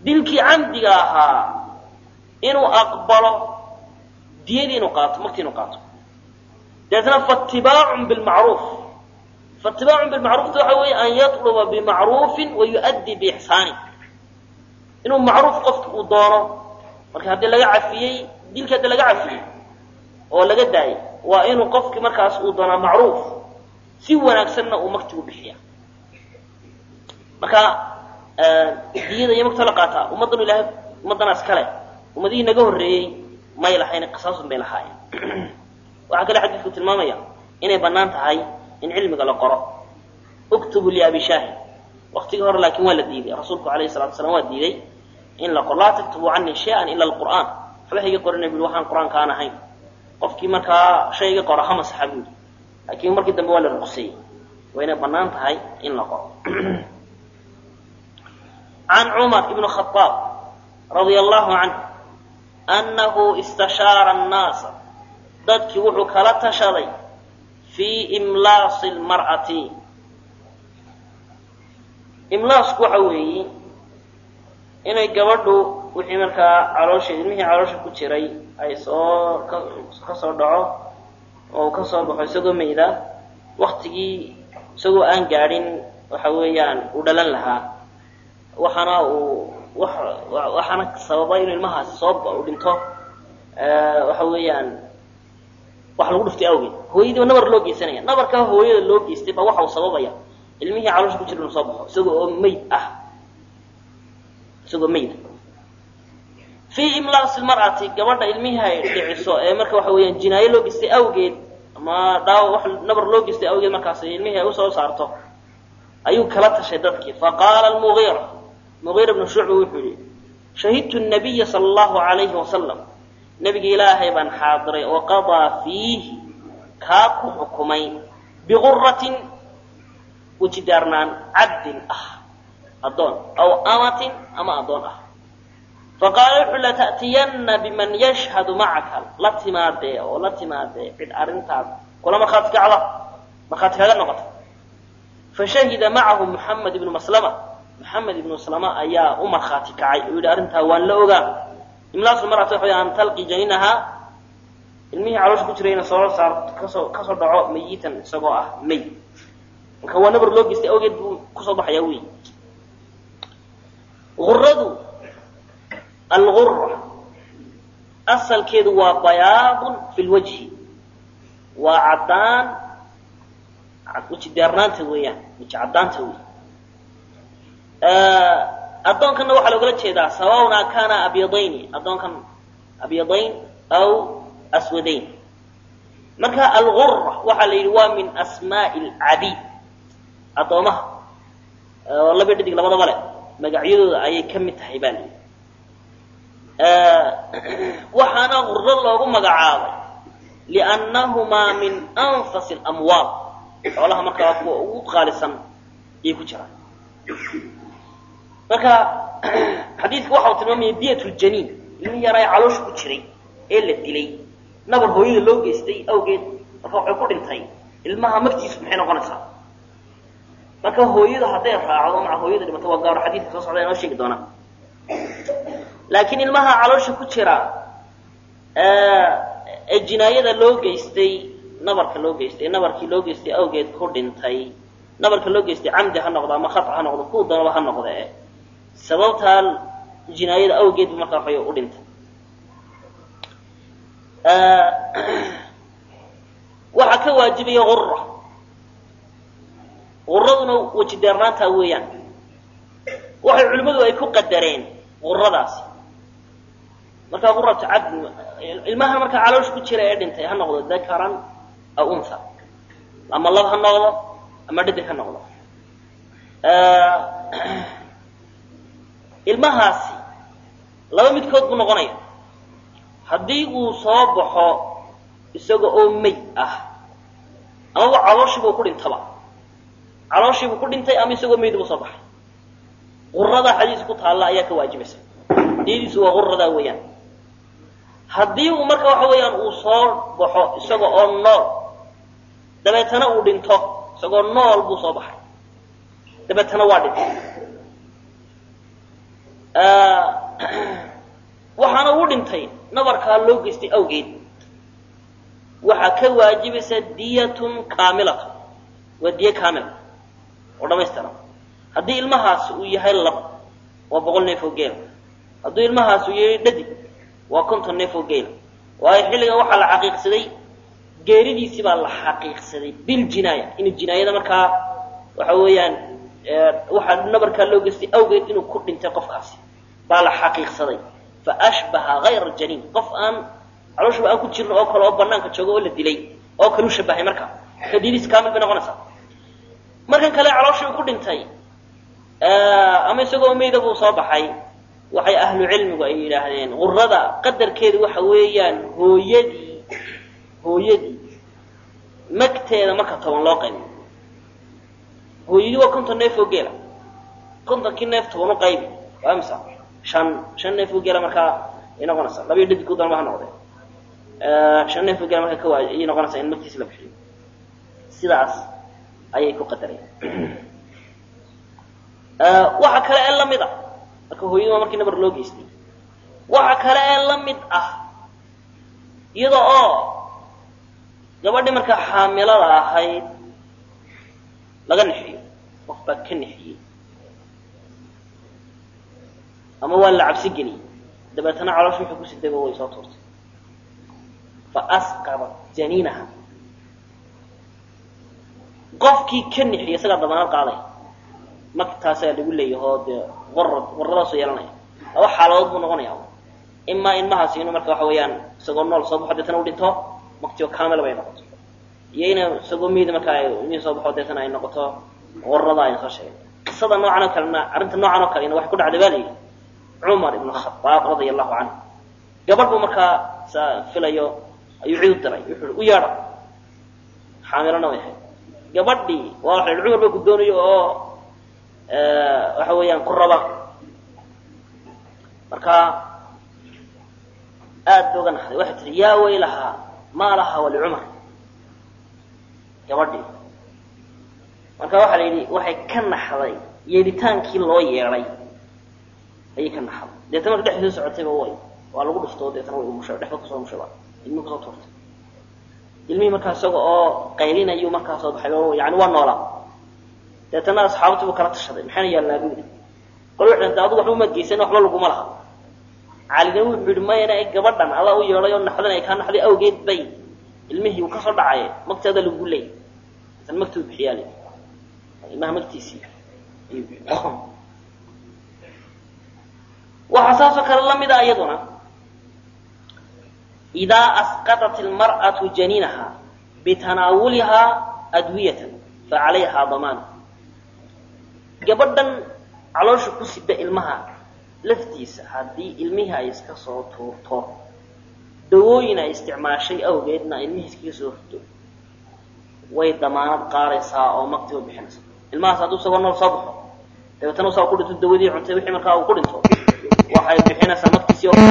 dilkii camdiga ahaa inuu aqbalo diyadii inuu qaato markii inuu qaato dabeetna faatibaacun bilmacruuf faatibaacun bilmacruufta waxa weeye an yatluba bimacruufin wa yu'addi biixsaanin inuu macruuf qofki uu doono marka haddii laga cafiyey dilkii haddii laga cafiyey oo laga daayay waa inuu qofki markaas uu doonaa macruuf si wanaagsanna uu maktigu bixiya marka diyada iyo magta la qaataa ummaddan ilahay ummaddanaas kale ummadihii naga horreeyey may lahayn qisaasun bay lahaayeen waxaa kale xadiidku tilmaamaya inay bannaan tahay in cilmiga la qoro uktubu liabi shaahid waktigii hore laakiin waa la diiday rasuulku alayhi salatu wasalaam waa diiday in la qoro laa taktubu canii shay-an ila alqur'aan waxba hayga qorina bui waxaan qur-aanka aan ahayn qofkii markaa shayga qoro ha masaxa buuli laakiin markii dambe waa la ruqseeyey waa inay bannaan tahay in la qoro can cumar ibn khaaab radia allahu canhu annahu istashaara annaasa dadkii wuxuu kala tashaday fii imlaasi lmar'ati imlaasku waxa weeye inay gabadhu wixii markaa caloosha ilmihii caloosha ku jiray ay soo ka soo dhaco oo uu ka soo baxo isagoo mayda waktigii isagoo aan gaadhin waxa weeyaan uu dhalan lahaa waxaana uu waxaana sababa inuu ilmahaasi soo u dhinto waxa weeyaan wax lagu dhuftay awgeed hooyadiiba nabar loo geysanaya nabarkaa hooyada loo geystay baa waxa uu sababaya ilmihii caloosha ku jira inuu soo baxo isagoo oo mayd ah isagoo mayda fii imlaasi lmar'ati gabadha ilmihii ay dhiciso ee marka waxa weeyaan jinaayo loo geystay awgeed ama dhaawa wax nabar loo geystay awgeed markaas ilmihii ay usoo saarto ayuu kala tashay dadkii faqaala almugiira mugiira bnu shucba wuxuu yihi shahidtu nabiya sala allahu alayhi wasalam nabiga ilaahay baan xaadiray oo qadaa fiihi kaa ku xukumay biquratin wejidaarnaan cabdin ah addoon aw amatin ama addoon ah faqaala wuxuu lata'tiyanna biman yashhadu macaka la timaadee oo la timaadee cid arrintaas kula markhaati kacda markhaati kaga noqota fashahida macahu muxamed ibnu maslama maxamed ibnu maslama ayaa u markhaati kacay oo yidhi arrintaa waan la ogaa imlaasu marata waxa an talqi janinahaa ilmihii caloosha ku jirayna soo saar kasoo kasoo dhaco mayitan isagoo ah may marka waa nabar loo geystay awgeed buu kusoo baxayaa wey uradu algura asalkeedu waa bayaadun fi lwajhi waa caddaan weji deernaanta weeyaan weji caddaanta wey addoonkana waxaa loogala jeedaa sawauna kana abyadayni addoonkan abyadayn aw aswadayn marka algura waxaa la yidhi waa min asmaai alcabiid addoomaha oo laba dhadig labadaba le magacyadooda ayay ka mid tahay baa la yidhi waxaana guro loogu magacaabay liannahumaa min anfasi alamwaal xoolaha markaa kuwa ugu qaalisan ayay ku jiraan marka xadiidku waxa uu tilmaamaya diyat ljaniin ilmihii yaraa ee caloosha ku jiray ee la dilay nabar hooyada loo geystay awgeed marka waxay ku dhintay ilmaha magtiisu maxay noqonaysaa marka hooyada hadday raacdo maca hooyada dhimato waa gaaro xadiidka soo socda inoo sheegi doonaa laakiin ilmaha caloosha ku jira ee jinaayada loo geystay nabarka loo geystay nabarkii loo geystay awgeed ku dhintay nabarka loo geystay camdi ha noqdo ama khata ha noqdo kuu doonaba ha noqde sababtaa jinaayada awgeed bu markaa waxay u dhintay waxaa ka waajibaya gura guraduna weji deernaantaa weeyaan waxay culimmadu ay ku qadareen guradaasi markaa guratu cabdi ilmaha markaa caloosha ku jira ee dhintay ha noqdo dakaran aw unha ama lab ha noqdo ama dhadig ha noqdo ilmahaasi laba midkood buu noqonaya haddii uu soo baxo isaga oo mayd ah amaba calooshiibuu ku dhintaba calooshiibuu ku dhintay ama isagoo mayd buu soo baxay guradaa xadiis ku taalla ayaa ka waajibaysa diyadiisu waa guradaa weeyaan haddii uu marka waxa weeyaan uu soo baxo isaga oo nool dabeetana uu dhinto isagoo nool buu soo baxay dabeetana waa dhintay waxaana u dhintay nabarkaa loo geystay awgeed waxaa ka waajibaysa diyatun kaamilatun waa diye kaamila oo dhamaystiran haddii ilmahaas uu yahay lab waa boqol neef oo geela hadduu ilmahaas uu yahay dhadig waa konton neef oo geela waayo xilligan waxaa la xaqiiqsaday geeridiisii baa la xaqiiqsaday biljinaaya inuu jinaayada markaa waxa weeyaan waxaa nabarkaa loo geystay awgeed inuu ku dhintay qofkaasi baa la xaqiiqsaday fa ashbaha hayra janiin qof aan calooshaba aan ku jirin oo kale oo banaanka jooga oo la dilay oo kale u shabahay marka marka didiis kaamil bay noqonaysaa markan kale calooshii uu ku dhintay ama isagoo meyda buu soo baxay waxay ahlu cilmigu ay yidhaahdeen qurada qadarkeedu waxa weeyaan hooyadii hooyadii magteeda marka toban loo qaybi hooyadii waa konton neef oo geela kontonkii neef toban u qaybi waa imisa shan shan neef oo geela markaa ay noqonaysaa labiyo dhadig ku dalma ha noqdee shan neef oo geela markaa kawa ayay noqonaysaa in magtiisi la bixiyo sidaas ayay ku qadareen waxa kale ee lamid ah marka hooyadu waa markii nabar loo geystay waxa kale ee la mid ah iyada oo gabadhii markaa xaamilada ahayd laga nixiyo qof baa ka nixiyey ama waa la cabsi geliyey dabeetana caloosh wuxuu ku sidayba way soo tuurtay fa asqadat janiinaha qofkii ka nixiyey isagaa dabanaad qaaday magtaasaa lagu leeyahoo dee warad waradaasoo yeelanaya laba xaaladood buu noqonaya imaa ilmahaasi inuu marka waxa weeyaan isagoo nool soo baxo deetana u dhinto maktioo kaamil bay noqoto iyo ina isagoo meyda markaa mii soo baxo deetana ay noqoto warada aynu soo sheegay qisada noocan oo kalena arrinta noocan oo kalena waxay ku dhacday baa la yidhi cumar ibnu khadaab radia allahu canhu gabadh buu markaa sa filayo ayuu cid u diray wuxuu u yeedha xaamilona way ahayd gabadhii waa waxa cumar baa ku doonayo oo waxa weeyaan ku raba marka aad ba uga naxday waxay tihi yaa waylahaa maa laha walicumar gabadhii marka waxaa la yidhi waxay ka naxday yeedhitaankii loo yeedhay ayay ka naxday deetana marka dhexdii socotayba way waa lagu dhuftoo deetana way umushay dhexda kusoo mushayba ilmihii kusoo tuurtay ilmihii markaa isaga oo qaylinayuu markaa soo baxay oo yani waa noolaa deetana asxaabtii buu kala tashaday maxayna yaalnaa buu yidhi qol wuxuu dhintay adigu waxba umaad geysan waxba laguma laha calina wuxuu yidhi mayana gabadhan alla u yeedhay oo naxdan ay kaa naxday awgeed bay ilmihii uu kasoo dhacaye magteeda lagu leeyay deetana magtuu bixiyaa le ilmaha magtiisii ayuu bixiy waxaa saasoo kale la mida iyaduna idaa asqaطat ilmar'atu janiinaha bitanaawulihaa adwiyatan facalayhaa damaan gabadhan caloosha ku sida ilmaha laftiisa haddii ilmihii ay iska soo tuurto dawooyin ay isticmaashay awgeedna ilmihii iskaga soo rido way damaanad qaadaysaa oo maktiba bixinaysa ilmahaas hadduu isagoo nool soo baxo dabeetana usaa ku dhinto dawadii cuntay wixii markaa uu ku dhinto waxay bixinaysaa maktiisii oo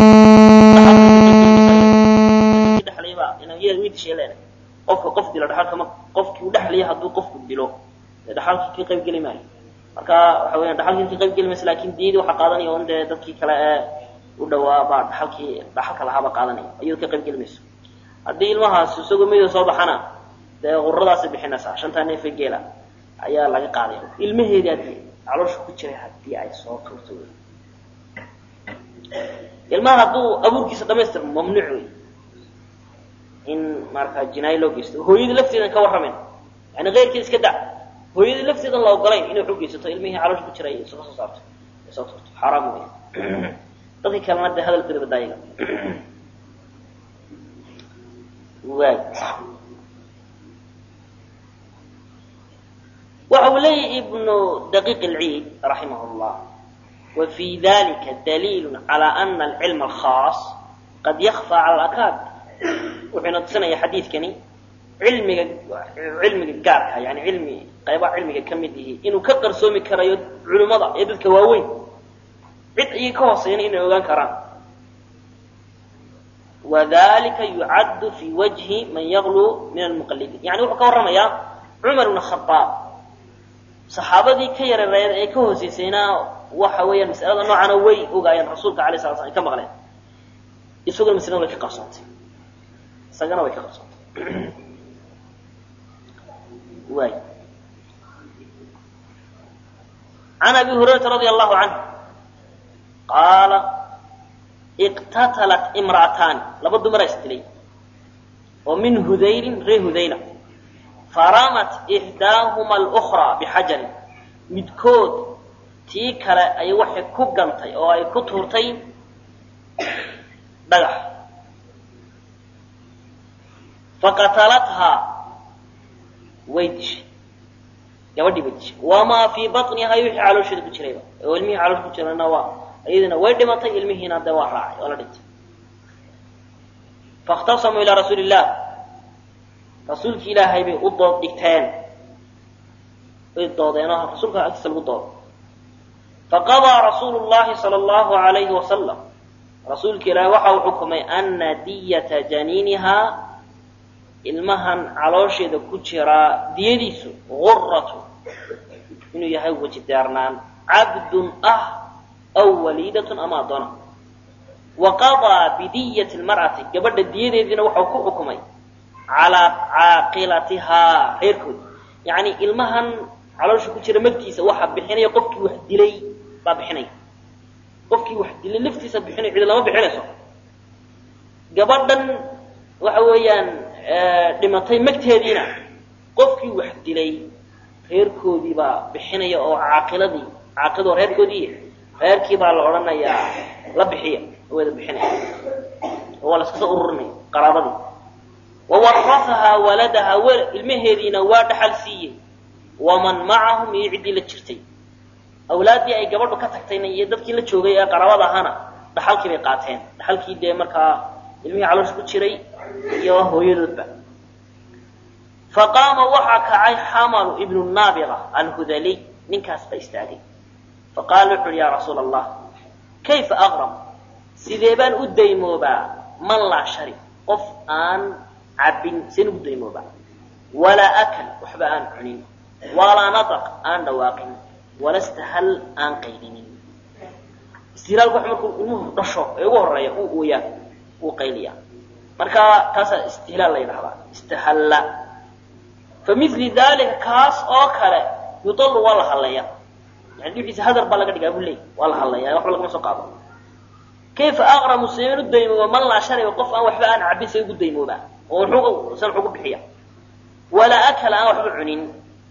dhexlayba inaan yeel mid sheeleen qofka qof dilo dhaxalka ma qofkii uu dhexlaya hadduu qofku dilo dee dhaxalkii ka qayb geli maayo marka waxa weeyaan dhaxalkii ka qayb geli maysa laakin diyadii waxaa qaadanaya un dee dadkii kale ee u dhawaa baa dhaxalkii dhaxalka lahaaba qaadanaya iyado ka qayb geli mayso haddii ilmahaas isagoo meyda soo baxana dee quradaasay bixinaysaa shantaa neefe geela ayaa laga qaadaya ilmaheedii haddii caloosha ku jiray haddii ay soo tuurto wey ilmaha hadduu abuurkiisa dhamaystir mamnuuc wey in markaa jinaayo loo geysto hooyadii lafteedan ka warramayn yani keyrkeed iska da hooyadii lafteedan la ogolayn inay wax u geysato ilmihii caloosha ku jiray iska soo saarto ay soo tuurto xaaraam wey dadkii kalena dee hadalkooda badaayaga waay waxa uu leeyahy ibnu daqiiq alciid raximah llah وفي ذلك دليل على أن العلم الخاص قد يخفى على الأكابر وحين تصنع حديثكني علمي علمي قارها يعني علمي قيبا علمي كمده إنه كقر سومي كرا علماء يدد كواوين عد أي كوصين إنه يغان كران وذلك يعد في وجه من يغلو من المقلدين يعني وحكا ورمى يا عمر بن الخطاب saxaabadii ka yareereed ee ka hooseysaynaa waxa weeyaan masalada noocana way ogaayeen rasuulka alay sala slam ay ka maqleen isaguna maslada way ka qarsoontay isagana way ka qarsoontay waay can abi hurayrata radia allahu canhu qaala iqtatalat imra'ataani laba dumara isdilay oo min hudayrin ree hudayla faramat ixdaahuma alukraa bixajarin midkood tii kale ay waxay ku gantay oo ay ku tuurtay dhagax faqatalathaa way dishay gabadhii bay dishay wamaa fii baطnihaa wixii caloosheeda ku jirayba oo ilmihii caloosha ku jirana waa iyadina way dhimatay ilmihiina dee waa raacay oo la dhintay faاkhtasamuu ilaa rasuuli illah rasuulki ilaahay bay u dood dhigteen way doodeen oo rasuulka agtiisa lagu doodo faqadaa rasuulu llahi sala allahu alayhi wasalam rasuulka ilaahay waxa uu xukumay ana diyata janiinihaa ilmahan caloosheeda ku jiraa diyadiisu guratu inuu yahay weji deernaan cabdun ah aw waliidatun ama adoona wa qadaa bidiyati lmar'ati gabadha diyadeediina waxau ku xukumay calaa caaqilatihaa reerkooda yacni ilmahan caloosha ku jira magtiisa waxaa bixinaya qofkii wax dilay baa bixinaya qofkii wax dilay laftiisa bixinay cidi lama bixinayso gabadhan waxa weeyaan dhimatay magteediina qofkii wax dilay reerkoodii baa bixinaya oo caaqiladii caaqilado reerkoodii reerkii baa la odhanayaa la bixiya wada bixinaya oo waa la iskasoo ururinaya qaraabadii wawarafahaa waladahaa w ilmaheediina waa dhaxal siiyey waman macahum iyo ciddii la jirtay awlaaddii ay gabadhu ka tagtayna iyo dadkii la joogay ee qaraabada ahaana dhaxalkii bay qaateen dhaxalkii dee markaa ilmihii caloosha ku jiray iyo hooyadoodba faqaama waxaa kacay xamalu ibnu naabiqa alhudaliy ninkaas ba istaagay faqaala wuxu uhi yaa rasuula allah kayfa aqram sidee baan u daymoobaa man laa shari qof aan cabin seen ugu daymoobaa walaa akal waxba aan cunin walaa nataq aan dhawaaqin wala stahal aan qaylinin istilaalku wax markuu ilmuhu dhasho ee ugu horeeya uu ooyaa uu qayliyaa marka taasaa istihlaal la yidhahdaa istahalla fa mili dalika kaas oo kale yudalu waa la hadlaya yani wixiisa hadar baa laga dhigaa buu leey waa la hadlaya waxba lagama soo qaado kayfa aqramu seen u daymooba man laa shariba qof aan waxba aan cabin say ugu daymoobaa oo wuxuu san wuxuu ku bixiya walaa akala aan waxba cunin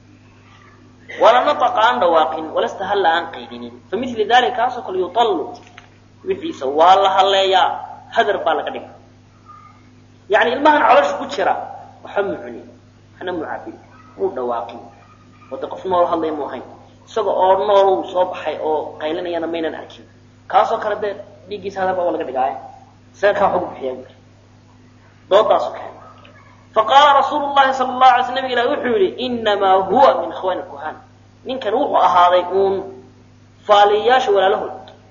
wala nataqa aan dhawaaqin wala stahalla aan qaydinin fa mili dalika kaasoo kale yutallu wixiisa waa la hadleeyaa hadar baa laga dhiga yani ilmahan caloosha ku jira waxba mu cunin waxna mu cabin muu dhawaaqin oo de qof nool hadlaya mu ahayn isaga oo nool soo baxay oo qaylinayana maynan arkin kaasoo kale dee dhiiggiisa hadar baa waa laga dhigaaye isaga kaa waxugu bixiya doodaasu keen faqaala rasuulu llahi sala allahu alay sl nabig ilahi wuxuu yihi inamaa huwa min ikhwani kuhan ninkan wuxuu ahaaday uun faaliyayaasha walaalahood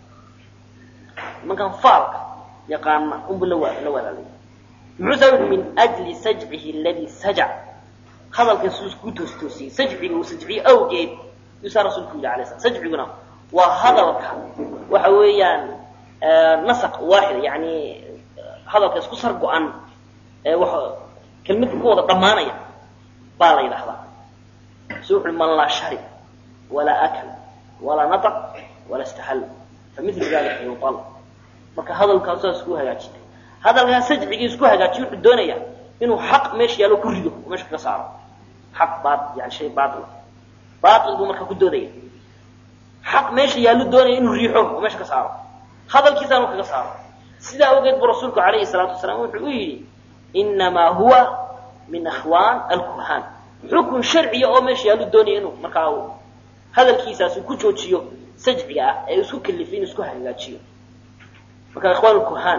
nimankan faalka yaqaana unbu la la walaalay muxuu saa yihi min ajli sajcihi aladii sajac hadalkan suu ku toostoosiyey sajciga uu sajciye awgeed yuusaa rasuulku yidhi alay slam sajciguna waa hadalka waxa weeyaan nasaq waaxid yani hadalka isku sar go-an kelmada ku wada dhammaanaya baa la yidhahdaa su wuxu man laa sharib walaa akal walaa nataq walaa istahal fa mil dalika yual marka hadalkaa saas isku hagaajiyay hadalkaa sajcigii isku hagaajiy wuxuu doonayaa inuu xaq meesha yaallo ku rido oo meesha kaga saaro xaq ba yani shay baail baail buu markaa ku doodaya xaq meesha yaallu doonaya inuu riixo oo meesha ka saaro hadalkiisa inuu kaga saaro sidaa awgeed buu rasuulku alayhi salaatu wasalaam wuxuu u yidhi inamaa huwa min akhwaan alkuhaan xukun sharciya oo meesha yaallu doonaya inuu markaa uu hadalkiisaas uu ku joojiyo sajciga ah ee isku kalifay inuu isku hagaajiyo marka ikhwaan kuhaan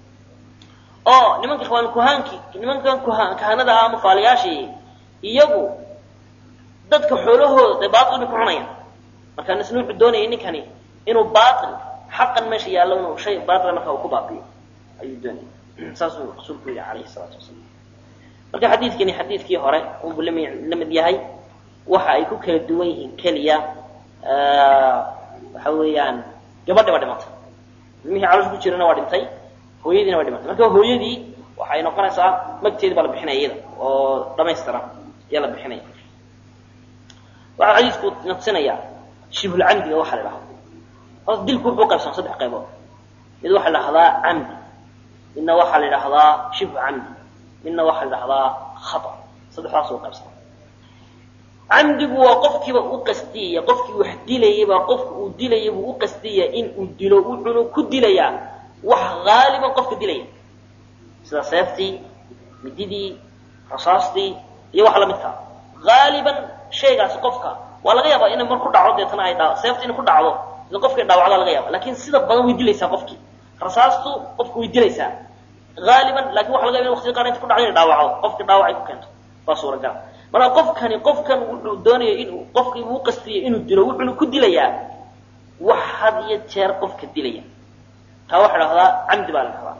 oo nimanka ikhwaan kuhaanki nimankan kuhaan kahanada ah ama faalayaashii iyagu dadka xoolahooda dee baatil bay ku cunayaan marka isna wuxuu doonaya ninkani inuu baatil xaqan meesha yaallo inuu shay baatila marka uu ku baabiyo ayuu doonaya saasuu rasuulku yihi alayhi salaatu wasalaam marka xadiidkani xadiidkii hore unbuu lami la mid yahay waxa ay ku kala duwan yihiin keliya waxa weeyaan gabadhi baa dhimatay ilmihii caloosha ku jirana waa dhintay hooyadiina waa dhimatay marka hooyadii waxay noqonaysaa magteedi baa la bixinaya iyada oo dhamaystiran ayaa la bixinaya waxaa xadiisku naqsinaya shibhulcamdiga waxaa la idhahda horta dilku wuxuu qaybsama saddex qaybood mid waxaa la idhahdaa camdi midna waxaa la idhahdaa shibhu camdi midna waxaa la idhahdaa khata saddexdaas u qaybsama camdigu waa qofkiiba u qastiyaya qofkii wax dilayaba qofka uu dilaya buu u qastiyaya in uu dilo wuxuuna ku dilayaa wax haaliban qofka dilaya sida seeftii mididii rasaastii iyo wax lamidkaa haaliban shaygaasi qofka waa laga yaabaa inay mar ku dhaco deetana ay dha seefta inay ku dhacdo ida qofkii dhaawacdaa laga yaaba lakin sida badan way dilaysaa qofkii rasaastu qofka way dilaysaa haaliban lakin waxa laga yaba in waqtiga qaar inta ku dhacdo inay dhaawacdo qofkii dhaawac ay ku keento waa suuragal marka qofkani qofkan wuxuu doonaya inuu qofkii uu qastiyay inuu dilo wuxuuna ku dilayaa wax had iyo jeer qofka dilaya taa waxa dhahdaa camdi baa la dhahdaa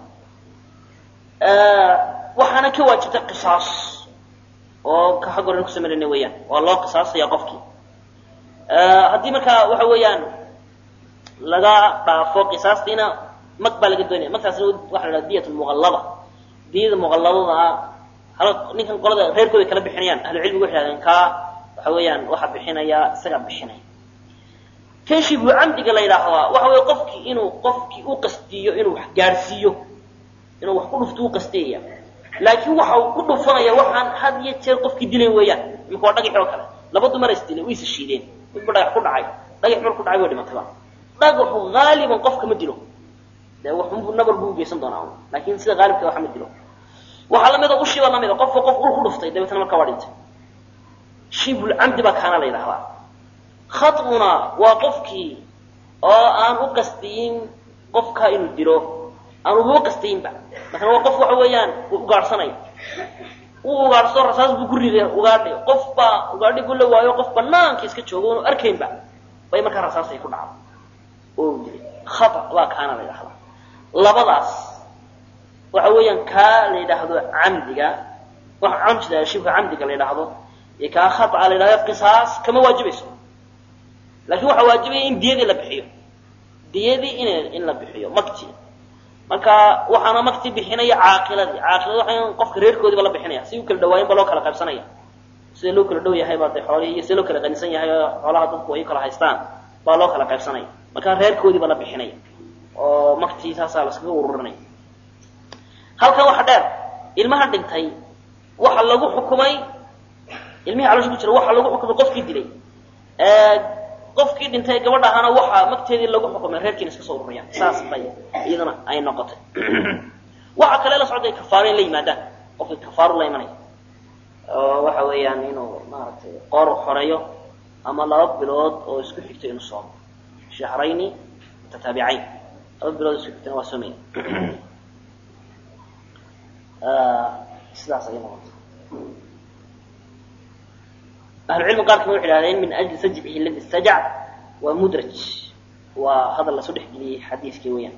waxaana ka waajibtay qisaas oo ka xag horen kusameynayna weeyaan waa loo qisaasaya qofkii haddii markaa waxa weeyaan laga dhaafo qisaastiina mag baa laga doonaya magtaasna waxa la dhaha diyat muqallada diyada muqalladada ah hal ninkan qolada reerkooda kala bixinayaan ahlucilmigu waxay hahdeen kaa waxa weeyaan waxa bixinaya isagaa bixinaya kan shibhu camdiga la yidhaahdaa waxa weeye qofkii inuu qofkii u qastiyo inuu wax gaadhsiiyo inuu wax ku dhufto u qastiyaya laakiin waxa uu ku dhufanaya waxaan had iyo jeer qofkii dilayn weeyaan imika waa dhagax oo kale laba dumar is dilay way is shiideen midba dhagax ku dhacay dhagax mar ku dhacay way dhimatayba dhagaxu haaliban qofka ma dilo dee waxunbuu nabar buu ugeysan doonaa laakin sida haalibka waxa ma dilo waxaa lamida ushiba lamida qofka qof ul ku dhuftay dabeetna markaa waa dhintay shibulcamdi baa kaana la yidhahdaa khatuna waa qofkii oo aan u qastiyin qofka inuu dilo aan uba qastayinba maala waa qof waxa weeyaan ugaadhsanaya uu ugaadhso rasaas buu ku riday ugaadhi qof baa ugaadhi buu la waayo qof banaanka iska joogo unu arkaynba bay markaa rasaas ay ku dhacdo oo dilay khata baa kaana la yidhahdaa labadaas waxa weeyaan kaa la yidhaahdo camdiga waxa camjida shibka camdiga la yidhaahdo iyo kaa khata la yidhahdo qisaas kama waajibayso laakin waxaa waajibaya in diyadii la bixiyo diyadii in in la bixiyo makti marka waxaana makti bixinaya caaqiladii caaqilada waa qofka reerkoodiiba la bixinaya si u kala dhawaayin ba loo kala qaybsanaya sida loo kala dhow yahay baa de xoolihii iyo sida loo kala qanisan yahay oo xoolaha dadku ay kala haystaan baa loo kala qaybsanaya marka reerkoodiiba la bixinaya oo maktii saasaa laskaga ururinaya halkan waxa dheer ilmaha dhintay waxa lagu xukumay ilmihii caloosha ku jira waxa lagu xukumay qofkii dilay qofkii dhintay gabadha ahaana waxaa magteedii lagu xukumay reerkiina iska soo ururiyaan saas bay iyadana ay noqotay waxa kale la socday kafaaro in la yimaadaan qofkii kafaaro la imanaya oo waxa weeyaan inuu maaragtay qoor xoreeyo ama laba bilood oo isku xigto inuu soomo shahrayni mutataabicayn laba bilood isku xigtana waa soomaya sidaas ayay noqotay ahlucilmi qaar kama waxay idhahdeen min ajli sajcihi aladi istajac waa mudraj waa hadal lasoo dhex geliyey xadiiskii weeyaan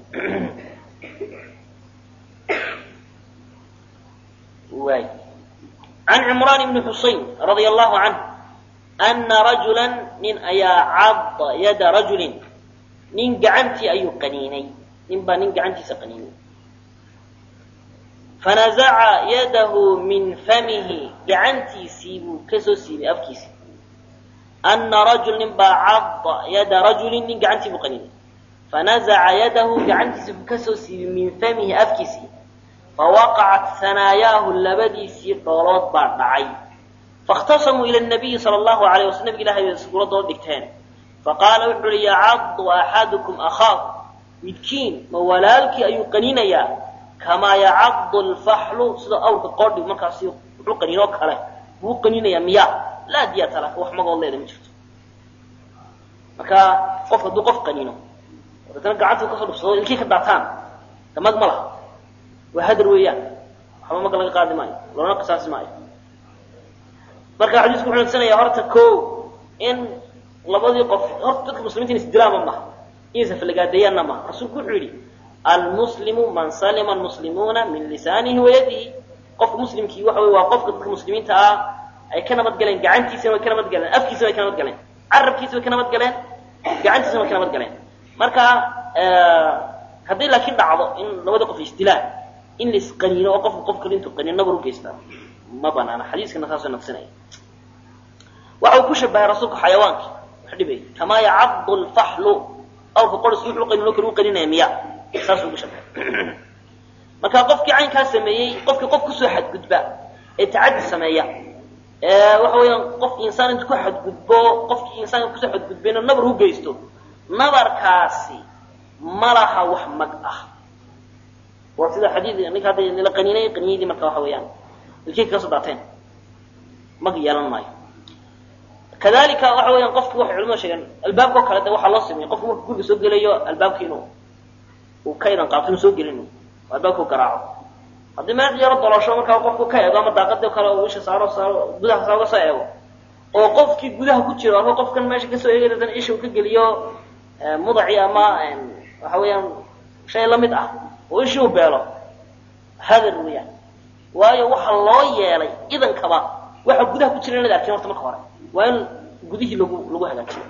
waay can cimraan bni xusayn radia allahu canh ana rajula nin ayaa cadda yada rajulin nin gacantii ayuu qaniinay nin baa nin gacantiisa qaniinay fanazaca yadahu min famihi gacantiisii buu kasoo siibay afkiisi ana rajul nin baa cadda yada rajulin nin gacantii buu qaniinay fanazaca yadahu gacantiisii buu kasoo siibay min famihi afkiisii fawaqacat hanaayaahu labadiisii dhoolood baa dhacay faاkhtasamuu ila nabiyi sala allahu alayh wasl nabig ilahay bay suuradooda dhigteen faqaala wuxu uhi yacaddu axadukum akhaahu midkiin ma walaalkii ayuu qaniinayaa kamaa yacaddu alfaxlu sida awrka qoodhi markaasi wuxuu qaniinoo kale buu qaniinayaa miya laa diyata laka wax magood leeda ma jirto marka qof hadduu qof qaniino daetana gacantuu kasoo dhufsado ilkii ka daataan damag ma laha waa hadar weeyaan waxba maga laga qaadi maayo loona qisaasi maayo marka xadiisku wuxuu nagsanaya horta ko in labadii qof horta dadka muslimiinta in isdilaama maha inaysan falagaadeeyaanna maha rasuulku wuxuu yidhi almuslimu man salima almuslimuuna min lisaanihi wayadihi qofka muslimkii waxa wey waa qofka dadka muslimiinta ah ay ka nabad galeen gacantiisana way ka nabad galeen afkiisana way ka nabad galeen carabkiisa way ka nabad galeen gacantiisa markay nabad galeen marka haddii laakiin dhacdo in labada qof isdilaan in la isqaniino oo qofka qof kale intuu qaniino nabar ugeystaa ma banaana xadiiskana saasoo naqsinaya waxa uu ku shabahay rasuulka xayawaankii wax dhibay kamaa yacadu lfaxlu awrka qorisku wuxuu qaniino kale u qaninaya miya saasuu ugu shabahay marka qofkii caynkaa sameeyey qofkii qof kusoo xadgudba ee tacadi sameeya waxa weeyaan qof insaan intu ku xadgudbo qofkii insaanka kusoo xadgudbayna nabar u geysto nabarkaasi ma laha wax mag ah waa sida xadiid ninka hadda nila qaniinay qaniinadii marka waxa weeyaan ilkii kaga soo daateen mag yeelan maayo kadalika waxa weeyaan qofki waxay culimadu sheegeen albaabka oo kale de waxaa loo sameeyey qofku marku guriga soo gelayo albaabka inuu uu ka idan qaabto inuu soo gelin albaabka u garaaco haddii meel yaro dolosho markaa qofku ka eego ama daaqadii kale uu isha saaro saaro gudaha saa uga soo eego oo qofkii gudaha ku jiro ama qofkan meesha kasoo eegay dan isha uu ka geliyo mudaci ama waxa weeyaan shay lamid ah oo ishii u beelo hadar weeyaan waayo waxa loo yeelay idankaba waxa gudaha ku jira inaad arkin horta marka hore waa in gudihii lagu lagu hagaajiyo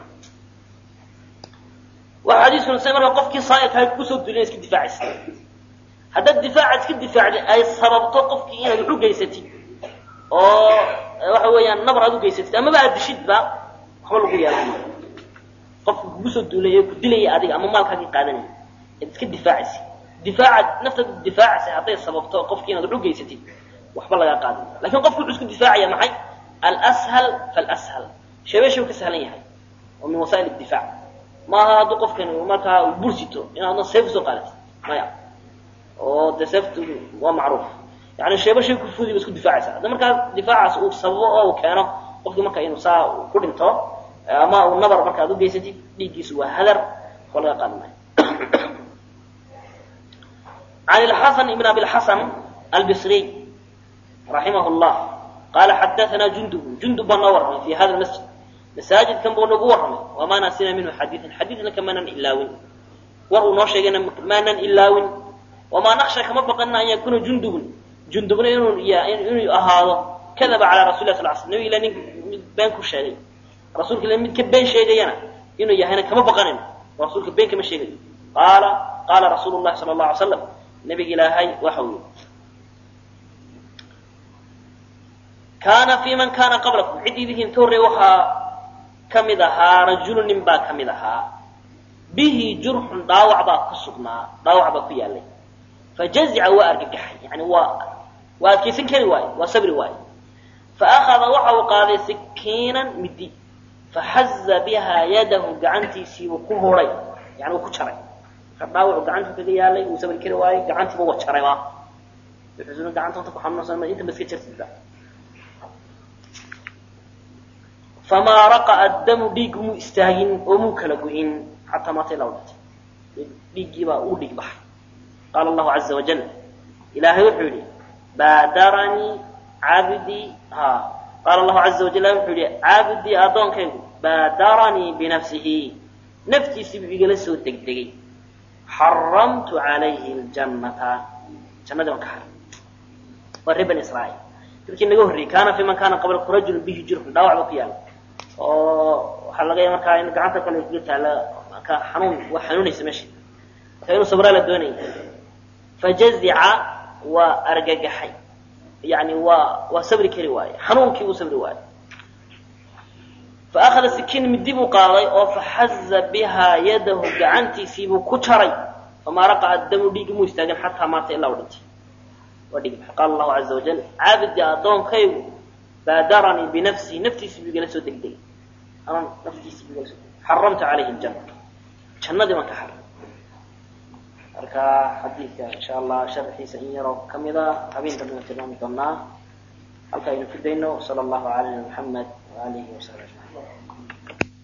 waxa xadiiskuna sa marka qofkii saa'ilkaa kusoo duulina iska difaacaysa haddaad difaaca iska difaacdi ay sababto qofkii inaad wax u geysatid oo waxa weeyaan nabar aad u geysatid amaba aad dishidba waxba lagu yeelan maayo qofka kugu soo duulay ee ku dilaya adiga ama maalkaagii qaadanaya ead iska difaacaysa difaacaad naftaad difaacaysa hadday sababto qofkii inaad wax u geysatid waxba lagaa qaadan maayo lakin qofku wuxuu isku difaacaya maxay alshal falshal sheebesha u ka sahlan yahay oo min wasaa'il difaac maaha hadduu qofkani markaa bursito inaadna seef usoo qaadatid maya oo de seeftu waa macruuf yani sheeba shay kufudi ba isku difaacaysa hadda markaa difaacaas uu sababo oo uu keeno qofkii marka inuu saa ku dhinto ama uu nabar marka ad u geysatid dhiiggiisu waa hadar waxba laga qaadan maayo عن الحسن بن أبي الحسن البصري رحمه الله قال حدثنا جندب جندب نورهم في هذا المسجد مساجد كم بنقورهم وما نسينا منه حديثا حديثنا كما إلاوين وروا نوشينا ما إلاوين وما نخشى كما بقنا أن يكون جندب جندب إنه إنه هذا كذب على رسول الله صلى الله عليه وسلم إلى بينك الشيء رسولك لم يتكبين شيء جينا إنه يهنا كما بقنا رسولك بين كما شيء قال قال رسول الله صلى الله عليه وسلم نبي إلهي وحوي كان في من كان قبلكم عدي ذهن توري وحا كمدها رجل نبا كمدها به جرح داوع با كسقنا داوع با كيالي فجزع وارجح يعني وا واكيسن كري واي وصبر واي فاخذ وحو قال سكينا مدي فحز بها يده قعنتي سي وكهوري يعني وكجري داوع قعنتي كغا يالي وصبر كري واي قعنتي بو وجري وا يحزن قعنتي انت كحنوسن ما انت مسك جرتida فما رقى الدم ديق مو استاغين ومو كلا غوين حتى ما تلوت ديقي با او ديق بحر قال الله عز وجل إلهي وحولي بادرني عبدي ها قال الله عز وجل وحولي عبدي أدونك بادرني بنفسه نفتي سببي لسو دقدقي حرمت عليه الجنة جنة وكحر والربن إسرائيل لكن نقول كان في من كان قبل رجل به جرح داوع بقيال waxaa laga yaaba markaa in gacanta kale kaga taala ka xanuun waa xanuunaysa meesha marka inuu sabraa la doonaya fajazica waa argagaxay yani waa waa sabri kari waaye xanuunkii uu sabri waaye فأخذ سكين من ديبو قاضي أو فحز بها يده قعنتي سيبو كتري فما رقع الدم ديق مستاقن حتى مات إلا ودنتي وديق قال الله عز وجل عابد يا أدون كيو بادرني بنفسي نفسي سيبو جلسو دق دق أنا نفسي سيبو جلسو حرمت عليه الجنة جنة دي ما كحرم marka xadiidka insha allah sharxiisa in yaroo kamida habeenka dana tilmaami doonaa halka aynu ku dayno sala allahu calaa muxamed waalihi wasaxbi ajmaciin